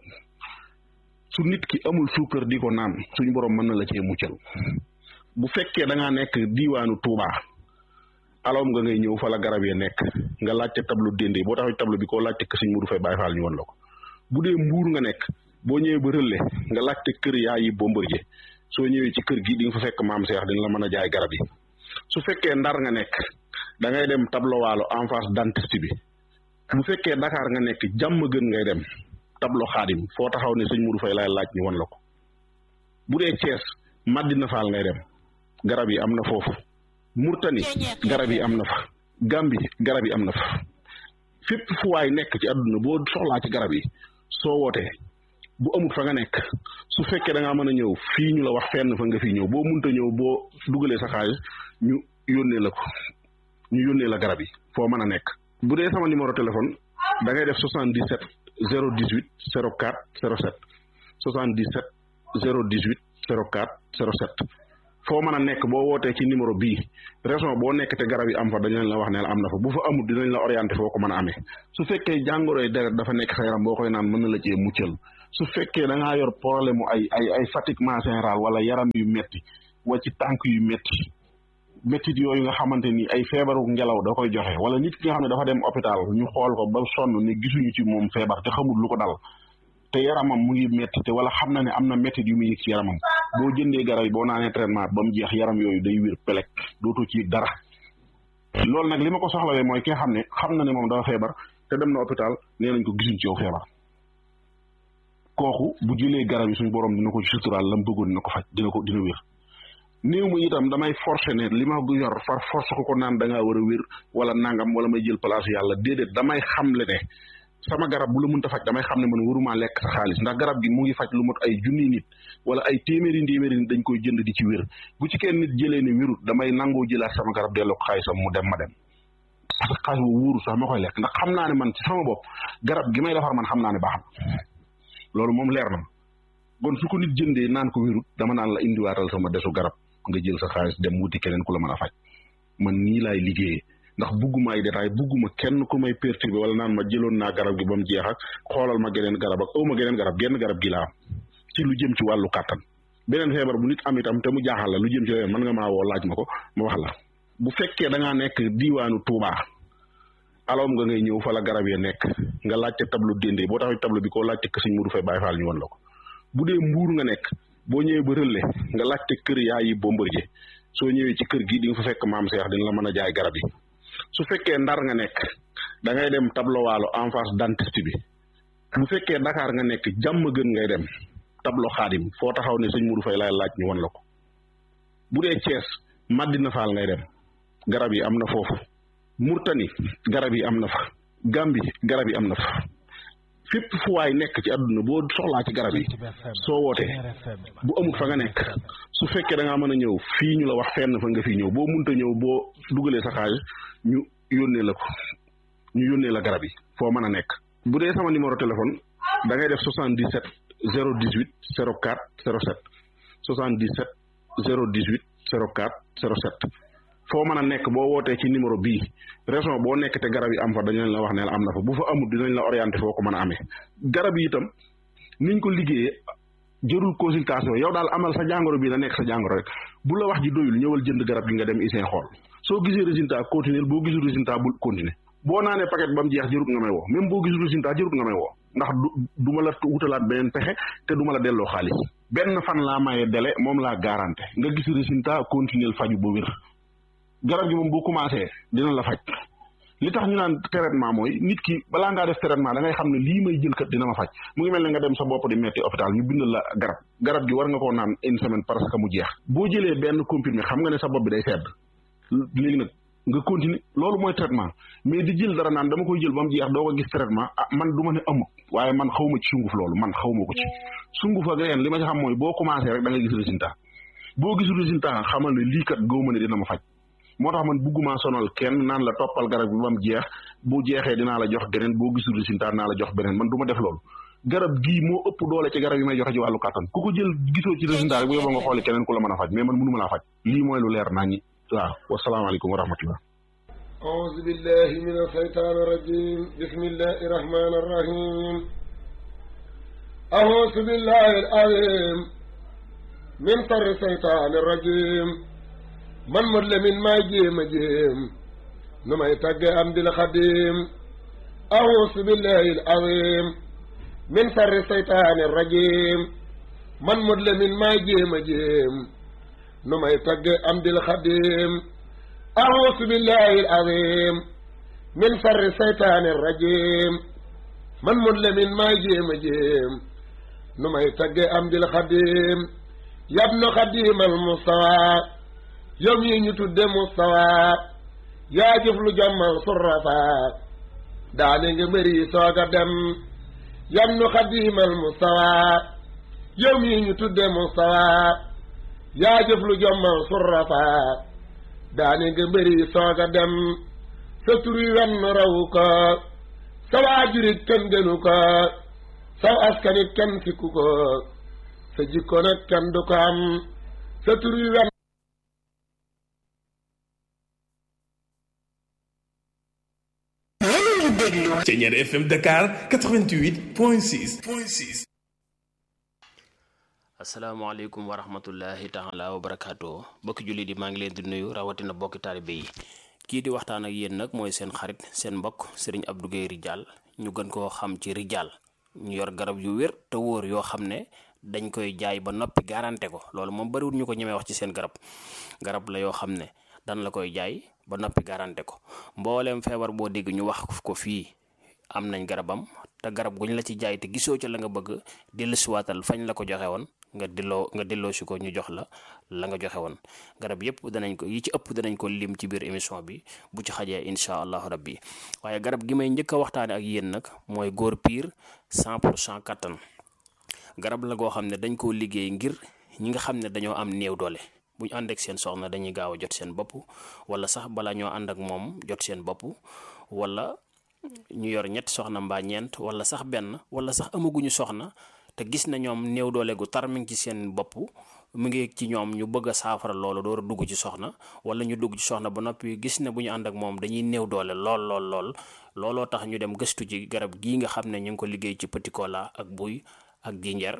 su nit ki amul suukar di ko naan suñu borom mën na la cee muccal bu fekkee da ngaa nekk diiwaanu Touba alom nga ngay ñëw fa la garab yi nekk nga laajte tableau dende boo taxaw tableau bi koo laajte kër Sëñ Mudu Fay Baay Faal ñu won la ko bu dee mbuur nga nekk boo ñëwee ba rëlle nga laajte kër yaa yi Bombardier soo ñëwee ci kër gi di nga fa fekk maam Seex dina la mën a jaay garab yi su fekkee ndar nga nekk da ngay dem tableau waalo en face dentiste bi bu fekkee Dakar nga nekk jàmm gën ngay dem tableau xaadim foo taxaw ne sëñ Mudu Fay laay laaj ñu won la ko bu dee Thiès Madina Fall ngay dem garab yi am na foofu Murtani garab yi am na fa Gambi garab yi am na fa fépp fu waay nekk ci àdduna boo soxlaa ci garab yi soo wootee bu amul fa nga nekk su fekkee da ngaa mën a ñëw fii ñu la wax fenn fa nga fi ñëw boo munta ñëw boo dugalee sa xaalis ñu yónnee la ko ñu yónnee la garab yi foo mën a nekk bu dee sama numéro téléphone da ngay def 77 018 04 07 77 018 04 07 foo mën a nekk boo wootee ci numéro bii région boo nekk te garab yi am fa dañ leen la wax ne am na fa bu fa amul dinañ la orienté foo ko mën a amee su fekkee jàngoroy deret dafa nekk sa yaram boo koy naan mën na la cee muccal su fekkee da ngaa yor problème mu ay ay ay fatiguement général wala yaram yu metti wa ci tànk yu metti mettit yooyu nga xamante ni ay feebaru ngelaw da koy joxe wala nit ki nga xam ne dafa dem hôpital ñu xool ko ba sonn ne gisuñu ci moom feebar te xamul lu ko dal te yaramam mu ngi metti te wala xam na ne am na mettit yu muy yëg ci yaramam boo jëndee garab yi boo naanee traitement ba mu jeex yaram yooyu day wér pelek dootoo ci yëg dara loolu nag li ma ko soxlawee mooy ki nga xam ne xam na ne moom dafa feebar te dem na hôpital nee nañ ko gisuñ ci yow feebar kooku bu jëlee garab yi suñu borom dina ko ci suturaal la mu bëggoon dina ko faj dina ko dina wér néew ma itam damay forcer ne li ma bu yor far force ko ko naan da ngaa war a wér wala nangam wala may jël place yàlla déedéet damay xamle ne sama garab bu la mënta faj damay xam ne man waruma lekk sa xaalis ndax garab gi mu ngi faj lu mot ay junni nit wala ay téeméeri téeméeri nit dañ koy jënd di ci wér bu ci kenn nit jëlee ne wérut damay nangoo jëlaat sama garab delloo ko xaalisam mu dem ma dem parce que xaalis boobu wóoru sax ma koy lekk ndax xam naa ne man ci sama bopp garab gi may defar man xam naa ne baax na loolu moom leer na ma kon su ko nit jëndee naan ko wérut dama naan la indiwaatal sama desu garab nga jël sa xaalis dem wuti keneen ku la mën a faj man nii laay liggéeyee ndax bugguma ay détail bugguma kenn ku may perturbé wala naan ma jëloon naa garab gi ba mu jeex ak xoolal ma geneen garab ak aw ma geneen garab genn garab gi laa am ci lu jëm ci wàllu kàttan beneen feebar bu nit am itam te mu jaaxal la lu jëm ci leneen mën nga maa woo laaj ma ko ma wax la bu fekkee da ngaa nekk diiwaanu Touba aloom nga ngay ñëw fa la garab ya nekk nga laajte tableau déndee boo taxaw tableau bi koo laajte kër Sëñ Mudu Fay Baay Faal ñu won la ko bu dee mbuur nga nekk boo ñëwee ba rëlle nga laajte kër yaay yi Bombardier soo ñëwee ci kër gi di nga fa fekk maam Seex dina la mën a jaay garab yi su fekkee ndar nga nekk da ngay dem tableau waalo en face dentiste bi bu fekkee Dakar nga nekk jàmm gën ngay dem tableau xaadim foo taxaw ne sëñ Mudu Fay laay laaj ñu won la ko bu dee Thiès Madina Fall ngay dem garab yi am na foofu Murtani garab yi am na fa Gambi garab yi am na fa fépp fu waay nekk ci àdduna boo soxlaa ci garab yi soo wootee bu amul fa nga nekk su fekkee da ngaa mën a ñëw fii ñu la wax fenn fa nga fi ñëw boo munta ñëw boo dugalee sa xaalis ñu yónnee la ko ñu yónnee la garab yi foo mën a nekk bu dee sama numéro téléphone da ngay def 77 018 04 07 77 018 04 07 foo mën a nekk boo wootee ci numéro bii région boo nekk te garab yi am fa dañu leen la wax ne la am na fa bu fa amul dinañ la orienté foo ko mën a amee garab yi itam niñ ko liggéeyee jërul consultation yow daal amal sa jàngoro bi na nekk sa jàngoro rek bu la wax ji doyul ñëwal jënd garab gi nga dem isin xool soo gisee résultat continuer boo gisul résultat bul continuer boo naanee paquet ba mu jeex jërut nga may woo même boo gisul résultat jërut nga may woo ndax du du ma la wutalaat beneen pexe te du ma la delloo xaalis benn fan laa maye délai moom laa garanté nga gis résultat continuer faju ba wér garab gi moom boo commencé dina la faj li tax ñu naan traitement mooy nit ki balaa ngaa def traitement da ngay xam ne lii may jël kat dina ma faj mu ngi mel ne nga dem sa bopp di metti hôpital ñu bindal la garab garab gi war nga koo naan une semaine parce que mu jeex boo jëlee benn comprimé xam nga ne sa bopp bi day sedd léegi nag nga continuer loolu mooy traitement mais di jël dara naan dama koy jël ba mu jeex doo ko gis traitement ah man du ma ne amut waaye man xaw ma ci sunguf loolu man xaw ma ko ci sunguf ak reen li ma ci xam mooy boo commencé rek da nga gis résultat boo gisul résultat xamal ne lii kat gëw ma ne dina ma faj moo tax man bugguma sonal kenn naan la toppal garab bi ba mu jeex bu jeexee dinaa la jox geneen boo gisul résultat dinaa la jox beneen man du ma def loolu garab gii moo ëpp doole ci garab yi may joxe ci wàllu kàttan ku ko jël gisoo ci résultat rek bu yóbboo nga xooli keneen ku la mën a faj mais man mënu ma laa faj lii mooy lu leer naa ñi waaw wasalaamaaleykum wa rahmatullah أعوذ بالله من الشيطان الرجيم بسم الله الرحمن الرحيم أعوذ بالله العظيم من شر الشيطان الرجيم man mot la min maa jéem a jéem nu may tagge am di la xadim auusu billahi al azim min sarri seytaani rajim man mot la min maa jéem a jéem nu may tagge am di la xadim auusu billahi al azim min sarri seytaani rajim man mot la min maa jéem a jéem nu may tagge am di la xadim yabnu xadim al mustawa yow mii ñu tudde mustawa yaa jëf lu jommal surrafa daane nga mbëri soog a dem yam nu xadimal mustawa yow mii ñu tudde mustawa yaa jëf lu jommal surrafa daane nga mbëri soog a dem sa tur wi wenn rawu ko sa waajurit kenn gënu ko saw askanit kenn sikku ko sa jikko nag kenn du ko am sa tur wi wenn Thiéniere FM Dakar 88 point 6 point 6 asalaamaaleykum wa rahmatullahi taala wa barakaatu bokki jullit yi maa ngi leen di nuyu rawatina bokki taalibe yi kii di waxtaan ak yéen nag mooy seen xarit seen mbokk sëriñ Abdou Guèye Ridial ñu gën koo xam ci Ridial ñu yor garab yu wér te wóor yoo xam ne dañ koy jaay ba noppi garanté ko loolu moom bariwul ñu ko ñemee wax ci seen garab garab la yoo xam ne dan la koy jaay ba noppi garanté ko mbooleem feebar boo dégg ñu wax ko fii am nañ garabam te garab guñ la ci jaay te gisoo ca la nga bëgg dellusiwaatal fañ la ko joxe woon nga delloo nga delloo si ko ñu jox la la nga joxe woon garab yëpp danañ ko yi ci ëpp danañ ko lim ci biir émission bi bu ci xajee incha allahu rabbi waaye garab gi may njëkk a waxtaane ak yéen nag mooy góor piir 100 pour cent kattan garab la goo xam ne dañ koo liggéey ngir ñi nga xam ne dañoo am néew doole bu ñu ànd ak seen soxna dañuy gaaw a jot seen bopp wala sax bala ñoo ànd ak moom jot seen bopp wala ñu yor ñetti soxna mbaa ñeent wala sax benn wala sax amaguñu soxna te gis na ñoom néew doole gu tar mi ngi ci seen bopp mu ngi ci ñoom ñu bëgg a saafara loolu door a dugg ci soxna wala ñu dugg ci soxna ba noppi gis ne bu ñu ànd ak moom dañuy néew doole lool lool lool looloo tax ñu dem gëstu ci garab gii nga xam ne ñu ngi ko liggéey ci petit cola ak buy ak jinjeer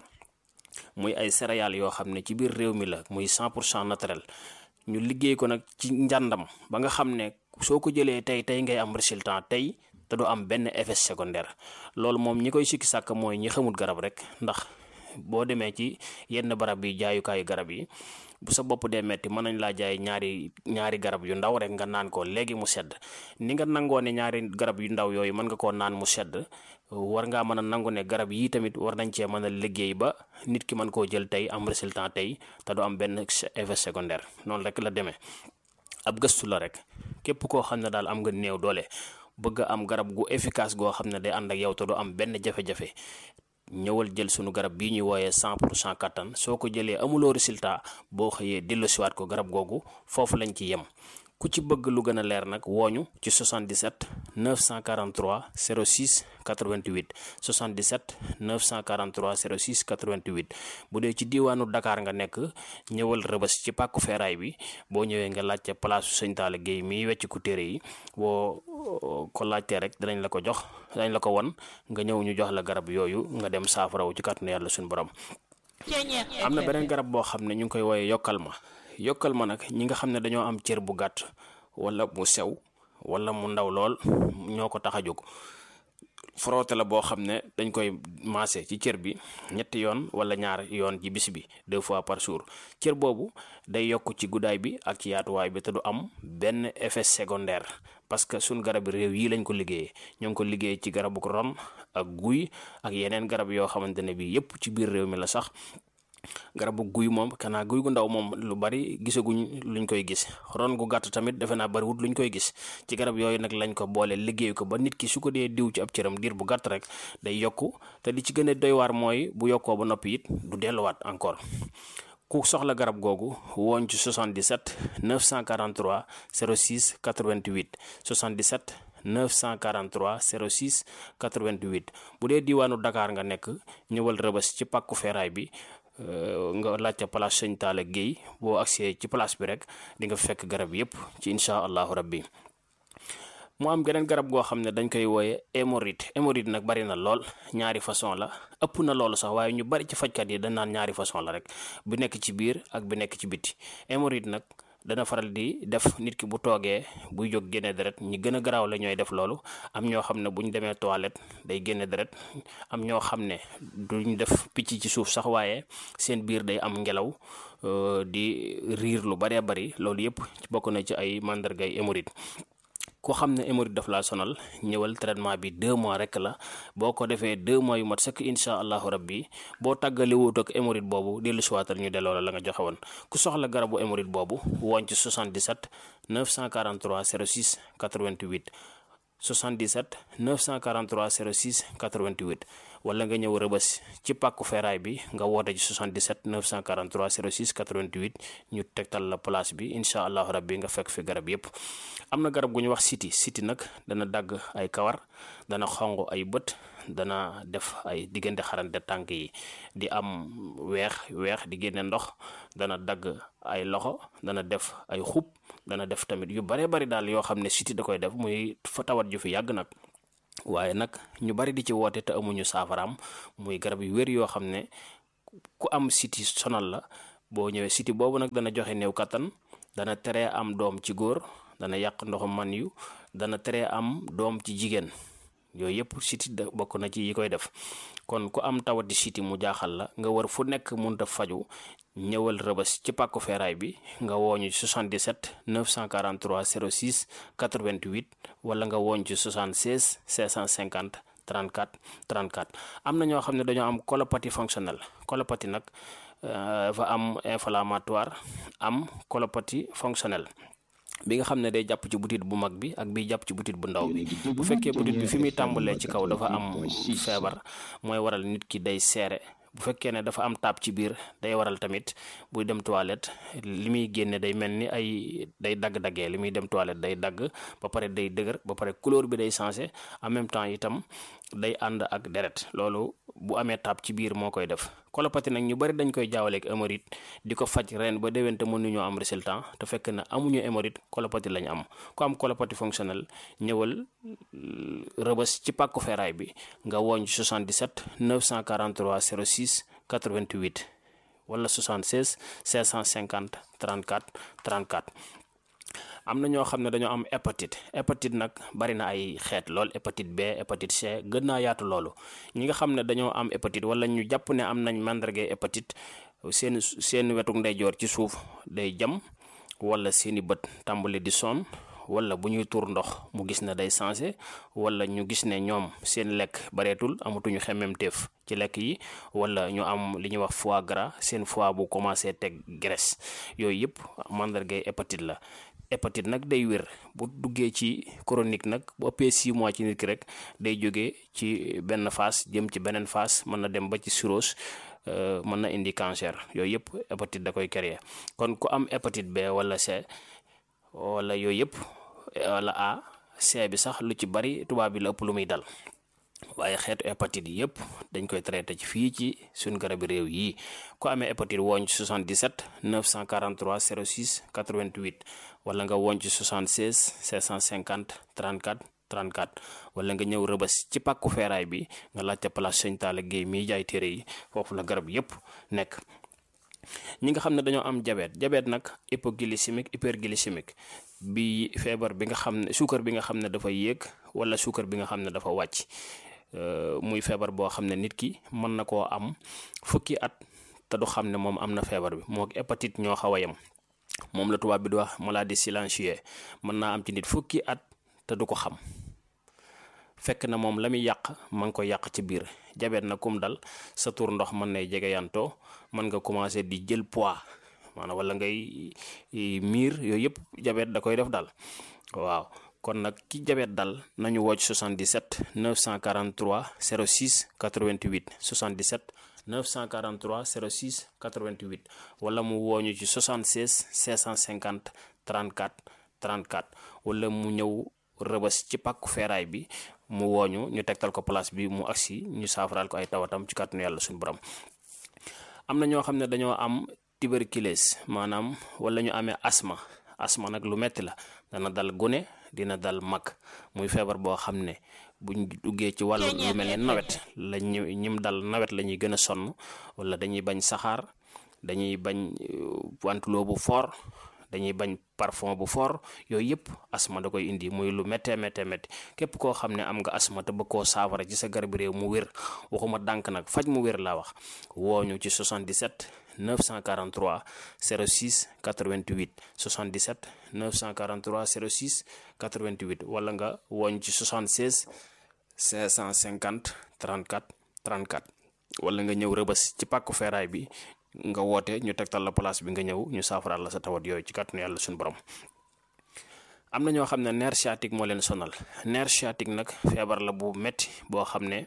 muy ay céréales yoo xam ne ci biir réew mi la muy 100 pour cent naturel ñu liggéey ko nag ci njàndam ba nga xam ne soo ko jëlee tey tey ngay am résultat tey te du am benn effet secondaire loolu moom ñi koy sikki sàkk mooy ñi xamul garab rek ndax boo demee ci yenn barab yi jaayukaayu garab yi bu sa bopp dee metti mën nañ laa jaay ñaari ñaari garab yu ndaw rek nga naan ko léegi mu sedd ni nga nangoo ne ñaari garab yu ndaw yooyu mën nga koo naan mu sedd war ngaa mën a nangu ne garab yii tamit war nañ cee mën a liggéey ba nit ki mën koo jël tey am résultat tey te du am benn effet secondaire noonu rek la demee ab gëstu la rek képp koo xam ne daal am nga néew doole bëgg a am garab gu efficace goo xam ne day ànd ak yow te du am benn jafe-jafe ñëwal jël sunu garab bii ñuy wooyee 100 pour cent kattan soo ko jëlee amuloo résultat boo xëyee delloosiwaat ko garab googu foofu lañ ci yem ku ci bëgg lu gën a leer nag wooñu ci 77 943 06 88 77 943 06 88 bu dee ci diiwaanu Dakar nga nekk ñëwal rëbës ci pàkku feeraay bi boo ñëwee nga laajte place su sëñ Talla Guèye miy wecc ku téere yi boo ko laajtee rek danañ la ko jox danañ la ko won nga ñëw ñu jox la garab yooyu nga dem saafarawu ci kàttanu yàlla suñu borom am na beneen garab boo xam ne ñu ngi koy wooyee yokkal ma yokkal ma nag ñi nga xam ne dañoo am cër bu gàtt wala mu sew wala mu ndaw lool ñoo ko tax a jóg frotté la boo xam ne dañ koy maase ci cër bi ñetti yoon wala ñaar yoon ci bis bi deux fois par jour cër boobu day yokk ci guddaay bi ak ci yaatuwaay bi te du am benn effet secondaire parce que suñ garab réew yi lañ ko liggéeyee ñoo ngi ko liggéey ci garabu ron ak guy ak yeneen garab yoo xamante ne bii yépp ci biir réew mi la sax garabu guy moom kanaa guy gu ndaw moom lu bari gisaguñ luñ koy gis ron gu gàtt tamit defe naa bariwut luñ koy gis ci garab yooyu nag lañ ko boole liggéey ko ba nit ki su ko dee diw ci ab cëram diir bu gàtt rek day yokku te li ci gën a doy waar mooy bu yokkoo ba noppi it du delluwaat encore ku soxla garab googu wooñ ci 77 943 06 88 77 943 06 88 bu dee diiwaanu Dakar nga nekk ñëwal rëbës ci pàkku feeraay bi nga laajte place sëñ Talla Guèye boo agsee ci place bi rek di nga fekk garab yépp ci incha allahu rabbi mu am geneen garab goo xam ne dañ koy wooye hémorroïde hémorroïde nag bari na lool ñaari façon la ëpp na loolu sax waaye ñu bari ci fajkat yi dañ naan ñaari façon la rek bu nekk ci biir ak bi nekk ci biti hémorroïde nag dana faral di def nit ki bu toogee buy jóg génne deret ñi gën a garaaw la ñooy def loolu am ñoo xam ne bu ñu demee toilette day génne deret am ñoo xam ne duñ def picc ci suuf sax waaye seen biir day am ngelaw di riir lu baree bari loolu yëpp bokk na ci ay màndargay hémorroïde ku xam ne hémorroïde daf laa sonal ñëwal traitement bi deux mois rek la boo ko defee deux mois yu mat sëkk incha allahu rabbi boo tàggali wut ak hémorroïde boobu dellu siwaatal ñu delloo la la nga joxe woon ku soxla garabu hémorroïde boobu woon ci 77 943 06 88 77 943 06 88 wala nga ñëw rëbës ci pàkku feeraay bi nga woote ci 77 943 06 88 ñu tegtal la place bi incha allahu rabbi nga fekk fi garab yépp am na garab gu ñu wax siti siti nag dana dagg ay kawar dana xong ay bët dana def ay diggante xarante tànk yi di am weex weex di génne ndox dana dagg ay loxo dana def ay xub dana def tamit yu bare bari daal yoo xam ne siti da koy def muy fa tawat ju fi yàgg nag waaye nag ñu bari di ci woote te amuñu saafaraam muy garab yu wér yoo xam ne ku am siti sonal la boo ñëwee siti boobu nag dana joxe néew kattan dana teree am doom ci góor dana yàq ndoxum man yu dana teree am doom ci jigéen yooyu yëpp siti da bokk na ci yi koy def kon ku am tawati siti mu jaaxal la nga war fu nekk munta faju ñëwal rëbës ci pàkku feeraay bi nga wooñu ci 77 943 06 88 wala nga wooñ ci 76 650 34 34 am na ñoo xam ne dañoo am colopathie fonctionnelle colopathie nag dafa am inflammatoire am colopathie fonctionnelle bi nga xam ne day jàpp ci butit bu mag bi ak bi jàpp ci butit bu ndaw bi bu fekkee butit bi fi muy tàmbalee ci kaw dafa am feebar mooy waral nit ki day seere bu fekkee ne dafa am taab ci biir day waral tamit buy dem toilette li muy génne day mel ni ay day dagg-daggee li muy dem toilette day dagg ba pare day dëgër ba pare couleur bi day changé en même temps itam day ànd ak deret loolu bu amee taab ci biir moo koy def colopathie nag ñu bari dañ koy jaawaleeg hémorroïde di ko faj ren ba déwén te mënuñoo am résultat te fekk na amuñu hémorroïde colopathie lañ am ku am colopathie fonctionnelle ñëwal rëbës ci pàkku feeraay bi nga wooñ 77 943 06 88 wala 76 550 34 34 am na ñoo xam ne dañoo am hépatite hépatite nag bari na ay xeet lool hépatite B hépatite C gën naa yaatu loolu ñi nga xam ne dañoo am hépatite wala ñu jàpp ne am nañ màndargay hépatite seen seen wetuk ndeyjoor ci suuf day jam wala seeni bët tàmbali di sonn wala bu ñuy tuur ndox mu gis ne day changé wala ñu gis ne ñoom seen lekk bareetul amatuñu xemmemteef ci lekk yi wala ñu am li ñuy wax foie gras seen foie bu commencé teg graisse yooyu yëpp màndargay hépatite la hépatite nag day wér bu duggee ci chronique nag bu ëppee 6 mois ci nit ki rek day jógee ci benn phase jëm ci beneen phase mën na dem ba ci cirrhose mën na indi cancer yooyu yëpp hépatite da koy créer kon ku am hépatite B wala C wala yooyu yëpp wala A C bi sax lu ci bari tubaab bi la ëpp lu muy dal waaye xeetu hépatite yi yëpp dañ koy traité ci fii ci suñ garabi réew yi ku amee hépatite wooñ ci 77 943 06 88 wala nga wooñ ci 76 650 34 34 wala nga ñëw rëbës ci pàkku feeraay bi nga laajte place Sëñ Talla Guèye miy jaay téere yi foofu la garab yëpp nekk ñi nga xam ne dañoo am diabète diabète nag hypoglycémique hyperglycémique bi feebar bi nga xam ne suukar bi nga xam ne dafa yéeg wala suukar bi nga xam ne dafa wàcc muy feebar boo xam ne nit ki mën na koo am fukki at te du xam ne moom am na feebar bi moo hépatite ñoo xaw a yem moom la tubaab bi di wax maladie silencieuse mën naa am ci nit fukki at te du ko xam fekk na moom la muy yàq ma ngi ko yàq ci biir jabet na kum dal sa tur ndox mën nay jege yantoo mën nga commencé di jël poids maanaam wala ngay miir yooyu yëpp jabet da koy def dal waaw kon nag ki jabet dal nañu wocc 77 943 06 88 77 943 06 88 wala mu wooñu ci 76 650 34 34 wala mu ñëw rëbës ci pàkku feeraay bi mu wooñu ñu tegtal ko place bi mu agsi ñu saafaraal ko ay tawatam ci kàttanu yàlla suñu borom am na ñoo xam ne dañoo am tuberculose maanaam wala ñu amee asma asma nag lu metti la dana dal gune dina dal mag muy feebar boo xam ne buñ duggee ci wàllu lu mel ne nawet la ñu ñim dal nawet la ñuy gën a sonn wala dañuy bañ saxaar dañuy bañ wantuloo bu fort dañuy bañ parfum bu fort yooyu yëpp asma da koy indi muy lu méttee méttee métti képp koo xam ne am nga asma te bëgg koo saafara ci sa garab réew mu wér waxuma dànk nag faj mu wér laa wax wooñu ci 77 943 06 88 77 943 06 88 wala nga wooñ ci 76 550 34 34 wala nga ñëw rëbës ci pàkku feeraay bi nga woote ñu tegtal la place bi nga ñëw ñu saafaraal la sa tawat yooyu ci kàttanu yàlla suñu borom am na ñoo xam ne nerf sciatique moo leen sonal nerf sciatique nag feebar la bu metti boo xam ne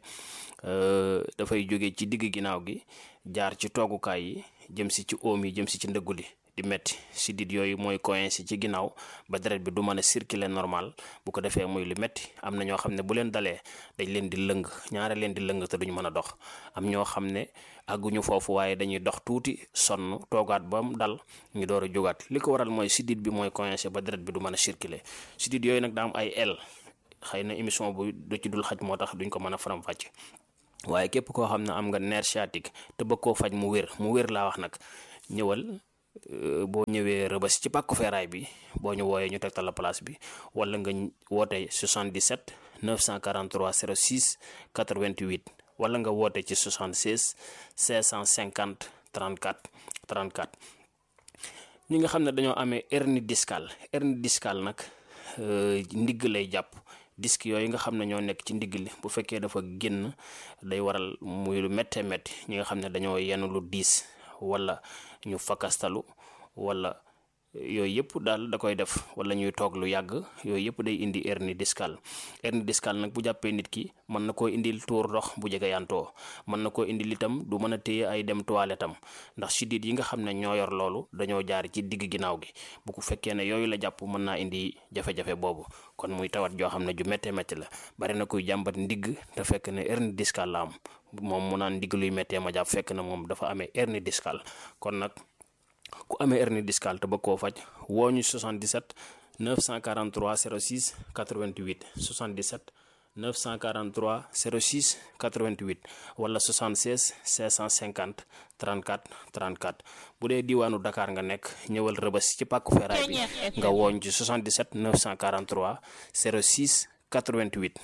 dafay jóge ci digg ginnaaw gi jaar ci toogukaay yi jëm si ci oom yi jëm si ci ndëggu li di metti sidit yooyu mooy coincé ci ginnaaw ba deret bi du mën a circuler normal bu ko defee muy lu metti am na ñoo xam ne bu leen dalee dañ leen di lëng ñaare leen di lëng te duñ mën a dox am ñoo xam ne àgguñu foofu waaye dañuy dox tuuti sonn toogaat ba mu dal ñu door a jógaat li ko waral mooy sidit bi mooy coincé ba deret bi du mën a circuler sidit yooyu nag daa am ay el xëy na émission bu du ci dul xaj moo tax duñ ko mën a faram-fàcce waaye képp koo xam ne am nga nerf sciatique te bëgg koo faj mu wér mu wér laa wax nag ñëwal boo ñëwee rëbës ci pàkku feeraay bi boo ñu wooyee ñu tegtal la place bi wala nga woote 77 943 06 88 wala nga woote ci 76 550 34 34 ñi nga xam ne dañoo amee hernie discale hernie discale nag ndigg lay jàpp disque yooyu nga xam ne ñoo nekk ci ndigg li bu fekkee dafa génn day waral muy lu méttee métti ñi nga xam ne dañoo yenn lu diis wala ñu fakastalu wala yooyu yëpp daal da koy def wala ñuy toog lu yàgg yooyu yëpp day indi hernie discale hernie discale nag bu jàppee nit ki mën na koo indil tuur ndox bu jege yantoo mën na koo indil itam du mën a téye ay dem toilette am ndax siddiit yi nga xam ne ñoo yor loolu dañoo jaar ci digg ginnaaw gi bu ko fekkee ne yooyu la jàpp mën naa indi jafe-jafe boobu kon muy tawat joo xam ne ju méttee métti la bari na kuy jàmbat ndigg te fekk ne hernie discale la am moom mu naan ndigg luy méttee ma jàpp fekk na moom dafa amee hernie discale kon nag ku amee hernie discale te bëgg koo faj woo ñu 77 943 06 88 77 943 06 88 wala 76 650 34 34 bu dee diwaanu Dakar nga nekk ñëwal rëbës ci pàkku feeraay bi nga wooñ ci 77 943 06 88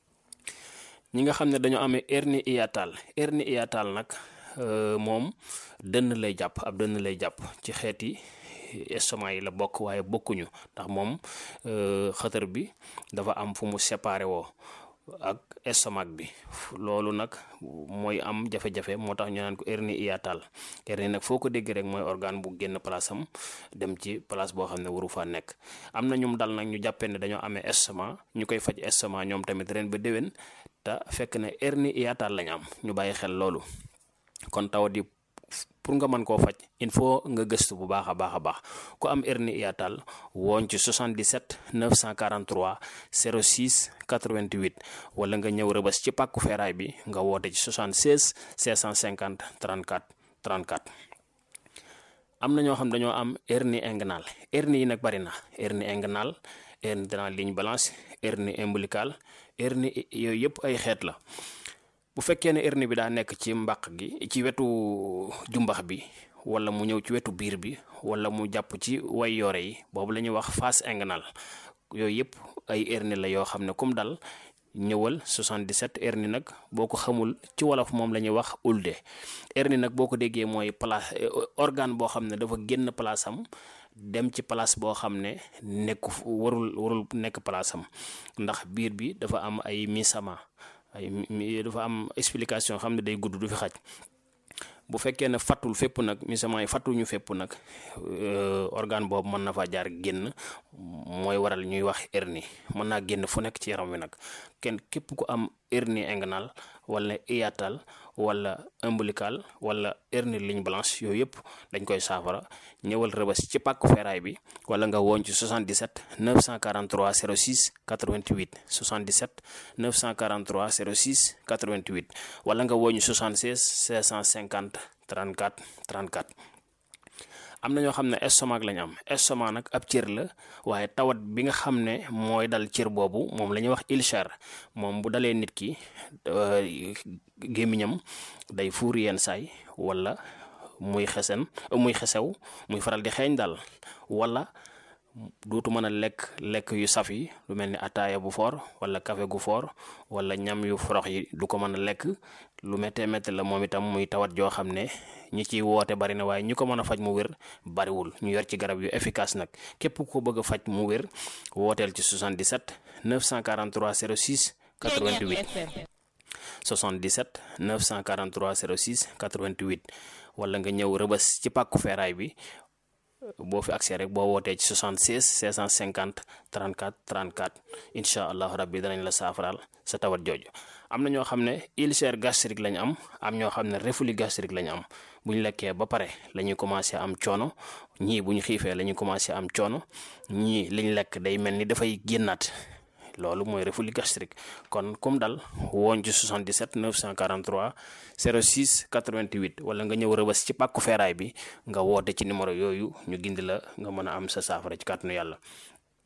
ñi nga xam ne dañoo amee hernie hiatale hernie hiatale nag moom dënn lay jàpp ab dënn lay jàpp ci xeeti estomac yi la bokk waaye bokkuñu ndax moom xëtër bi dafa am fu mu séparé woo ak estomac bi loolu nag mooy am jafe-jafe moo tax ñu naan ko hernie hiatale hernie nag foo ko dégg rek mooy organe bu génn place am dem ci place boo xam ne waru faa nekk am na ñum dal nag ñu jàppee ne dañoo amee estomac ñu koy faj estomac ñoom tamit ren ba déwén te fekk ne hernie hiatale lañ am ñu bàyyi xel loolu kon tawat yi pour nga mën koo faj il faut nga gëstu bu baax a baax a baax ku am hernie hiatale wooñ ci 77 943 06 88 wala nga ñëw rëbës ci pàkku feeraay bi nga woote ci 76 650 34 34 am na ñoo xam dañoo am hernie inguinale hernie yi nag bari na hernie inguinale hernie de la ligne blanche hernie ombilicale hernie yooyu yëpp ay xeet la bu fekkee ne hernie bi daa nekk ci mbàq gi ci wetu jumbax bi wala mu ñëw ci wetu biir bi wala mu jàpp ci way yoore yi boobu la ñuy wax face inguinale yooyu yëpp ay hernie la yoo xam ne kum dal ñëwal 77 hernie nag boo ko xamul ci wolof moom la ñuy wax ulde hernie nag boo ko déggee mooy place organe boo xam ne dafa génn place am dem ci place boo xam ne nekku warul warul nekk place am ndax biir bi dafa am ay misama ay dafa am explication xam ne day gudd du fi xaj bu fekkee ne fattul fépp nag misament yi fattuñu fépp nag organe boobu mën na fa jaar génn mooy waral ñuy wax hernie mën naa génn fu nekk ci yaram wi nag kenn képp ku am hernie inguinale wala hiatale wala ombilical wala hernie ligne blanche yooyu yëpp dañ koy saafara ñëwal rëbës ci pàkku feeraay bi wala nga woon ci 77 943 06 88 77 943 06 88 wala nga woon ci 76 650 34 34 am na ñoo xam ne estomac lañ am estomac nag ab cër la waaye tawat bi nga xam ne mooy dal cër boobu moom la ñuy wax ulcère moom bu dalee nit ki gémmiñam day fuur yenn saay wala muy xesen muy xesew muy faral di xeeñ daal wala dootu mën a lekk lekk yu saf yi lu mel ni ataaya bu foor wala café gu foor wala ñam yu forox yi du ko mën a lekk lu méttee métti la moom itam muy tawat joo xam ne ñi ciy woote bari na waaye ñi ko mën a faj mu wér bariwul ñu yor ci garab yu efficace nag képp ko bëgg a faj mu wér wooteel ci 77 943 06 88 77 943 06 88 wala nga ñëw rëbës ci pàkku feeraay bi boo fi accès rek boo wootee ci 76 650 34 34 incha allahu rabbi danañ la saafaraal sa tawat jooju am na ñoo xam ne ulcère gastrique lañ am am ñoo xam ne reflux gastrique lañ am bu ñu lekkee ba pare la ñuy commencé am coono ñii bu ñu xiifee la ñuy commencé am coono ñii liñ lekk day mel ni dafay génnaat loolu mooy reflux gastrique kon comme dal woon ci 77 943 06 88 wala nga ñëw rëbës ci pàkku feeraay bi nga woote ci numéro yooyu ñu gindi la nga mën a am sa saafara ci kàttanu yàlla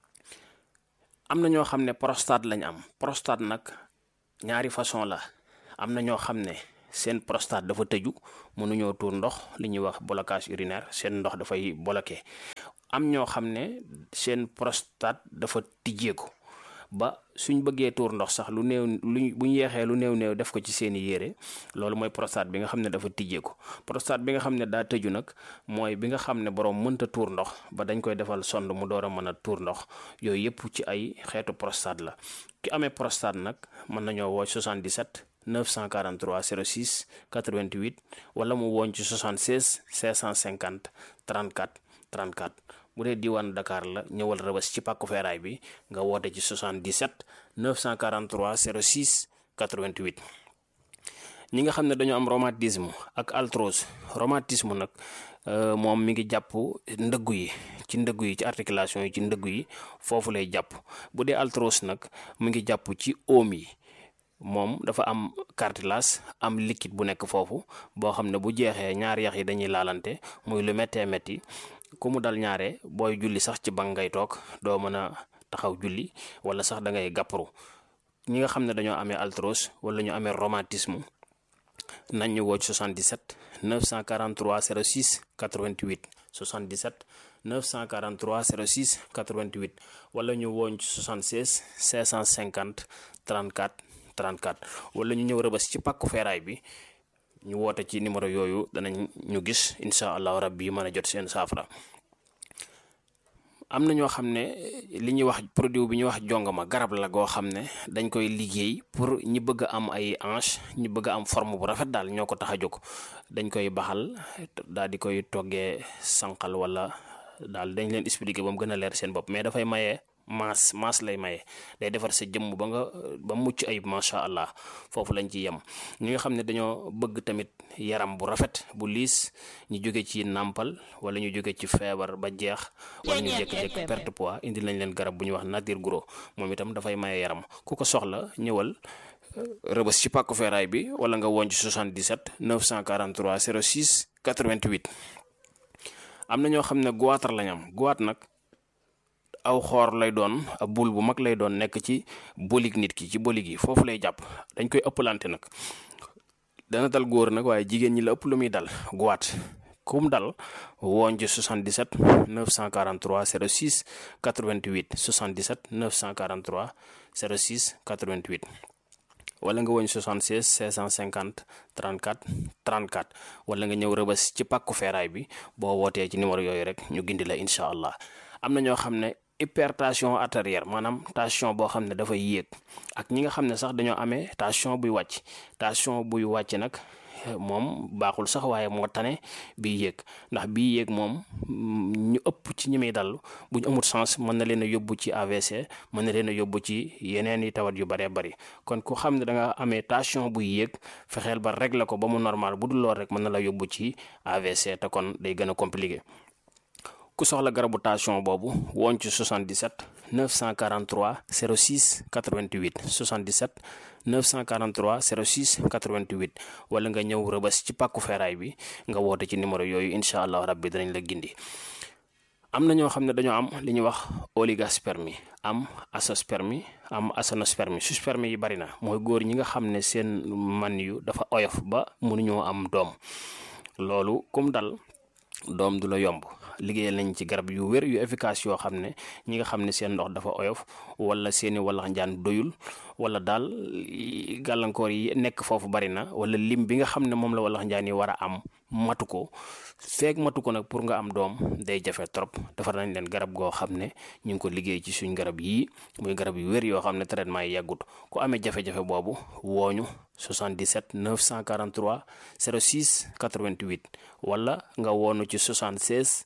am na ñoo xam ne prostate lañ am prostate nag ñaari façon la am na ñoo xam ne seen prostate dafa tëju mënuñoo tuur ndox li ñuy wax blocage urinaire seen ndox dafay bloqué am ñoo xam ne seen prostate dafa tijjeeku ba suñ bëggee tuur ndox sax lu néew luñ bu ñu yeexee lu néew néew def ko ci seeni yére loolu mooy prostate bi nga xam ne dafa tijjeeku prostate bi nga xam ne daa tëju nag mooy bi nga xam ne borom mënta tuur ndox ba dañ koy defal sonde mu door a mën a tuur ndox yooyu yëpp ci ay xeetu prostate la ki amee prostate nag mën nañoo woo 77 943 06 88 wala mu woon ci 76 550 34 34 bu dee diwaan Dakar la ñëwal rëbës ci pàkku feeraay bi nga woote ci 77 943 06 88 ñi nga xam ne dañoo am rhumatisme ak arthrose rhumatisme nag moom mi ngi jàpp ndëggu yi ci ndëggu yi ci articulation yi ci ndëggu yi foofu lay jàpp bu dee arthrose nag mu ngi jàpp ci oom yi moom dafa am cartilage am liquide bu nekk foofu boo xam ne bu jeexee ñaari yax yi dañuy laalante muy lu méttee métti ku mu dal ñaare booy julli sax ci bank ngay toog doo mën a taxaw julli wala sax da ngay gàpparu ñi nga xam ne dañoo amee arthrose wala ñu amee rhumatisme nañ ñu woo ci 77 943 06 88 77 943 06 88 wala ñu wooñ ci 76 550 34 34 wala ñu ñëw rëbës ci pàkku feeraay bi ñu woote ci numéro yooyu danañ ñu gis incha allahu rabbi mën a jot seen saafara am na ñoo xam ne li ñuy wax produit bi ñuy wax jongama garab la goo xam ne dañ koy liggéey pour ñi bëgg a am ay hanche ñi bëgg a am forme bu rafet daal ñoo ko tax a jóg dañ koy baxal daal di koy toggee sànqal wala daal dañ leen expliquer ba mu gën a leer seen bopp mais dafay maye maas maas lay maye day defar sa jëmm ba nga ba mucc ayib macha allah foofu lañ ci yem ñi nga xam ne dañoo bëgg tamit yaram bu rafet bu liis ñu jóge ci nàmpal wala ñu jóge ci feebar ba jeex wala ñu jékki-jékki perte poids indi nañ leen garab bu ñuy wax nature gros moom itam dafay maye yaram ku ko soxla ñëwal rëbës ci pàkku feeraay bi wala nga woon ci 77 943 06 88 am na ñoo xam ne goitre lañ am goitre nag aw xoor lay doon ab bul bu mag lay doon nekk ci bolig nit ki ci bolig yi foofu lay jàpp dañ koy ëppalante nag dana dal góor nag waaye jigéen ñi la ëpp lu muy dal goitre kum dal woon ci 77 943 06 88 77 943 06 88 wala nga woñ 76 650 34 34 wala nga ñëw rëbës ci pàkku feeraay bi boo wootee ci numéro yooyu rek ñu gindi la incha allah am na ñoo xam ne hypertension artérielle maanaam tension boo xam ne dafay yéeg ak ñi nga xam ne sax dañoo amee tension buy wàcc tension buy wàcc nag moom baaxul sax waaye moo tane bii yéeg ndax bii yéeg moom ñu ëpp ci ñi muy dal bu ñu amul sens mën na leen a yóbbu ci AVC mën na leen a yóbbu ci yeneen i tawat yu bëree bëri kon ku xam ne da nga amee tension buy yéeg fexeel ba régler ko ba mu normal bu dul lool rek mën na la yóbbu ci AVC te kon day gën a compliqué. ku soxla garabu tension boobu woon ci 77 943 06 88 77 943 06 88 wala nga ñëw rëbës ci pàkku feeraay bi nga woote ci numéro yooyu incha allah rabbi danañ la gindi am na ñoo xam ne dañoo am li ñuy wax oligospermie am azoospermie am aténospermie sperme yi bari na mooy góor ñi nga xam ne seen man yu dafa oyof ba mënuñoo am doom loolu kum dal doom du la yomb liggéeyal nañ ci garab yu wér yu efficace yoo xam ne ñi nga xam ne seen ndox dafa oyof wala seeni walax njaan doyul wala daal gàllankoor yi nekk foofu bari na wala lim bi nga xam ne moom la walax njaan yi war a am matu ko feeg matu ko nag pour nga am doom day jafe trop defar nañ leen garab goo xam ne ñu ngi ko liggéey ci suñ garab yii muy garab yu wér yoo xam ne traitement yi yàggut ku amee jafe-jafe boobu wooñu 77 943 06 88 wala nga woonu ci 76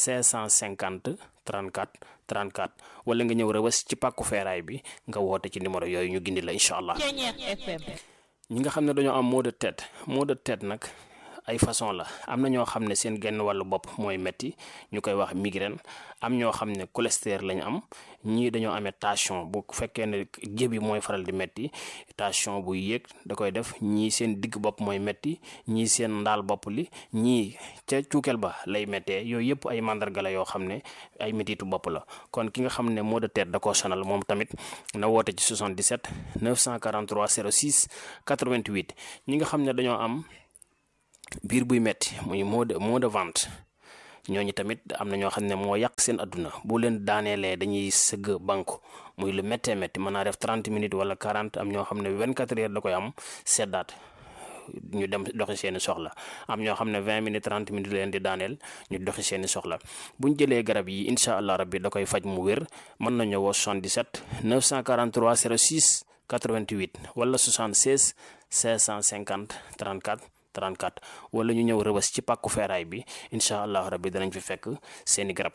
550 34 34 wala nga ñëw rëbës ci pàkku feeraay bi nga woote ci numéro yooyu ñu gindi la incha allah ñi nga xam ne dañoo am maux de tête maux de tête nag ay façon la am na ñoo xam ne seen genn wàllu bopp mooy metti ñu koy wax migraine am ñoo xam ne cholestérol lañ am ñii dañoo amee tension bu fekkee ne jëbi mooy faral di metti tension bu yéeg da koy def ñii seen digg bopp mooy metti ñii seen ndaal bopp li ñii ca cuukeel ba lay méttee yooyu yëpp ay mandarga la yoo xam ne ay métitu bopp la kon ki nga xam ne maux de tête da koo sonal moom tamit na woote ci 77 943 06 88 ñi nga xam ne dañoo am biir buy metti muy maux de maux de ventre ñooñu tamit am na ñoo xam ne moo yàq seen adduna bu leen daaneelee dañuy sëgg banku muy lu méttee métti mën naa def 30 minutes wala 40 am ñoo xam ne 24 heures da koy am seddaat ñu dem doxi seeni soxla am ñoo xam ne 20 minutes 30 minutes leen di daaneel ñu doxi seeni soxla bu ñu jëlee garab yi incha allah rabbi da koy faj mu wér mën nañu woo 77 943 06 88 wala 76 550 34 34 wala ñu ñëw rëbës ci pàkku feeraay bi incha allah rabbi danañ fi fekk seeni garab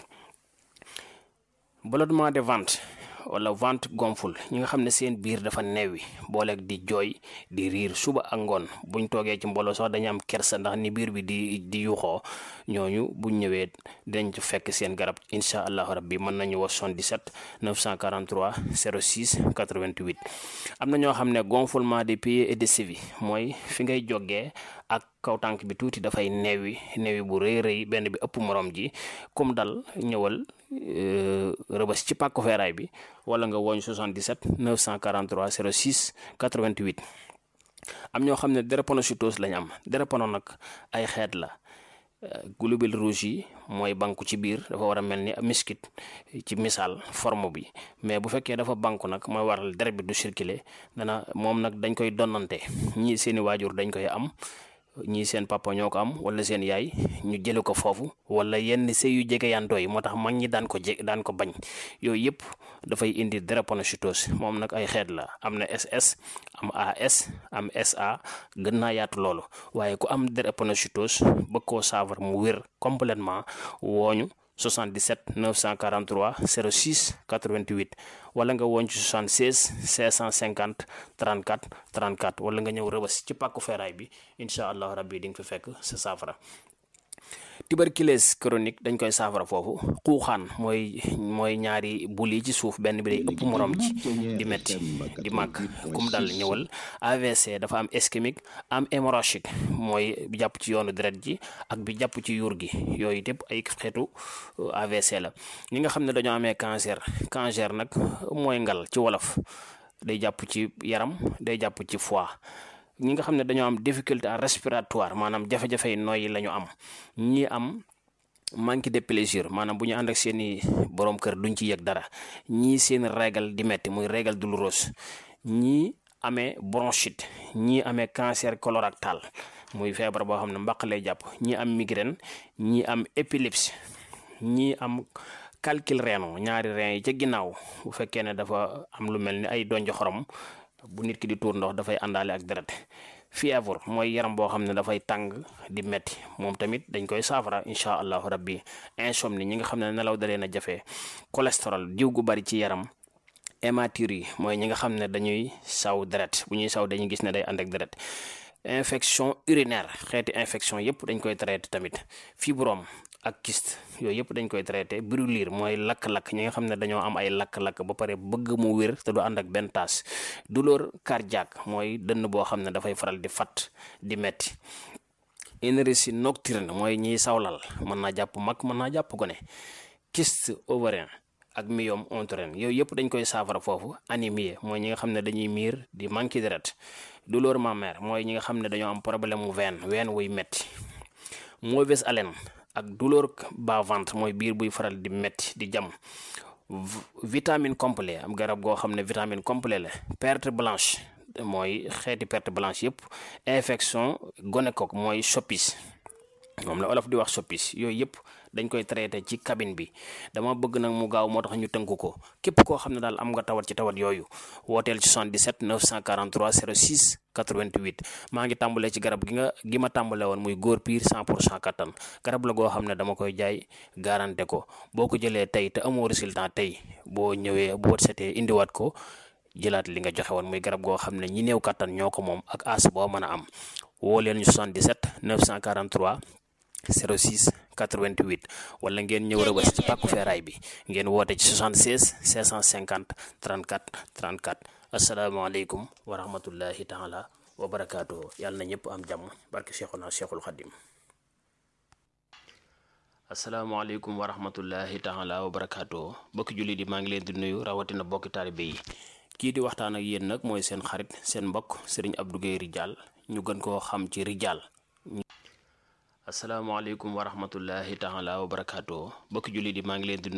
ballonnement de ventre wala ventre gonfle ñi nga xam ne seen biir dafa neewi booleeg di jooy di riir suba ak ngoon buñ toogee ci mbooloo sax dañu am kersa ndax ni biir bi di di yuxoo ñooñu buñ ñëwee dinañ ci fekk seen garab incha allahu rabbi mën nañu wax 77 943 06 88 am na ñoo xam ne gonflement des pieds et des chevilles mooy fi ngay jógee ak kaw tànk bi tuuti dafay neewi neewi bu rëy rëy benn bi ëpp morom ji comme dal ñëwal rëbës ci pàkku feeraay bi wala nga woñ 77 943 06 88 am ñoo xam ne drépanocytose lañ am drépano nag ay xeet la globules rouges yi mooy banku ci biir dafa war a mel ni miskit ci misaal forme bi mais bu fekkee dafa banku nag mooy waral deret bi du circuler dana moom nag dañ koy donnante ñii seeni waajur dañ koy am ñii seen papa ñoo ko am wala seen yaay ñu jële ko foofu wala yenn sëy yu jege yantoo yi moo tax mag ñi daan ko je daan ko bañ yooyu yëpp dafay indi drépanocytose moom nag ay xeet la am na SS am AS am SA gën naa yaatu loolu waaye ku am drépanocytose bëgg koo saafara mu wér complètement wooñu 77 943 06 88 wala nga woon ci 76 550 34 34 wala nga ñëw rëbës ci pàkku feeraay bi incha allah rabbi di nga fi fekk sa saafara tuberculose chronique dañ koy saafara foofu xuuxaan mooy mooy ñaari bul yi ci suuf benn bi day ëpp morom ci di metti di màgg kum dal ñëwal AVC dafa am ischémique am hémorragique mooy bi jàpp ci yoonu deret ji ak bi jàpp ci yuur gi yooyu yëpp ay xeetu AVC la ñi nga xam ne dañoo amee cancer cancer nag mooy ngal ci wolof day jàpp ci yaram day jàpp ci foie ñi nga xam ne dañoo am difficulté respiratoire maanaam jafe-jafe yi nooyi la ñu am ñi am manque de plaisir maanaam bu ñu ànd ak seeni borom kër duñ ci yëg dara ñii seen régal di metti muy régal douloureuse ñii amee bronchite ñii amee cancer colorectal muy feebar boo xam ne mbaq lay jàpp ñii am migraine ñii am épilepsie ñii am calcul rénal ñaari rein yi ca ginnaaw bu fekkee ne dafa am lu mel ni ay donj xorom bu nit ki di tuur ndox dafay àndaale ak deret fièvre mooy yaram boo xam ne dafay tàng di metti moom tamit dañ koy saafara incha allahu rabbi insomnie ñi nga xam ne nelaw dalee na jafe cholestérol diw gu bari ci yaram hématurie yi mooy ñi nga xam ne dañuy saw deret bu ñuy saw dañuy gis ne day ànd ak deret infection urinaire xeeti infection yëpp dañ koy traité tamit fibrome ak kyste yooyu yëpp dañ koy traité brûlure mooy lakk-lakk ñi nga xam ne dañoo am ay lakk-lakk ba pare bëgg mu wér te du ànd ak benn taas douleur cardiaque mooy dënn boo xam ne dafay faral di fat di metti énergie nocturne mooy ñiy sawlal mën naa jàpp mag mën naa jàpp gone kyste ovarien ak myome utérin yooyu yëpp dañ koy saafara foofu anémie mooy ñi nga xam ne dañuy miir di manqué deret douleur mammaire mooy ñi nga xam ne dañoo am problème mu veine veine wuy metti mauvaise haleine ak douleur bas ventre mooy biir buy faral di metti di jam vitamine complet am garab goo xam ne vitamine complet la perte blanche mooy xeeti perte blanche yëpp infection gonocoque mooy soppis moom la olof di wax soppis yooyu yëpp dañ koy traité ci cabine bi dama bëgg nag mu gaaw moo tax ñu tënk ko képp koo xam ne daal am nga tawat ci tawat yooyu wooteel ci 77 943 06 88 maa ngi tàmbalee ci garab gi nga gi ma tàmbale woon muy góor piir 100 pour cent kattan garab la goo xam ne dama koy jaay garanté ko boo ko jëlee tey te amoo résultat tey boo ñëwee boo setee indiwaat ko jëlaat li nga joxe woon muy garab goo xam ne ñi néew kattan ñoo ko moom ak as boo mën a am woo leen ñu 77 943 06 88 wala ngeen ñëw rëbës ci pàkku feeraay bi ngeen woote ci 76 650 34 34 asalaamaaleykum wa rahmatullahi taala wa barakaatuhu yàlla na ñëpp am jàmm barke Cheikhuna Cheikhul Khadim asalaamaaleykum wa rahmatullahi taala wa barakaatuhu bokki jullit yi maa ngi leen di nuyu rawatina bokki taalibe yi kii di waxtaan ak yéen nag mooy seen xarit seen mbokk sëriñ Abdou Guèye Ridial ñu gën koo xam ci Ridial asalaamaaleykum wa rahmatullahi taala wa barakaatuhu bokki jullit yi maa ngi leen di nuyu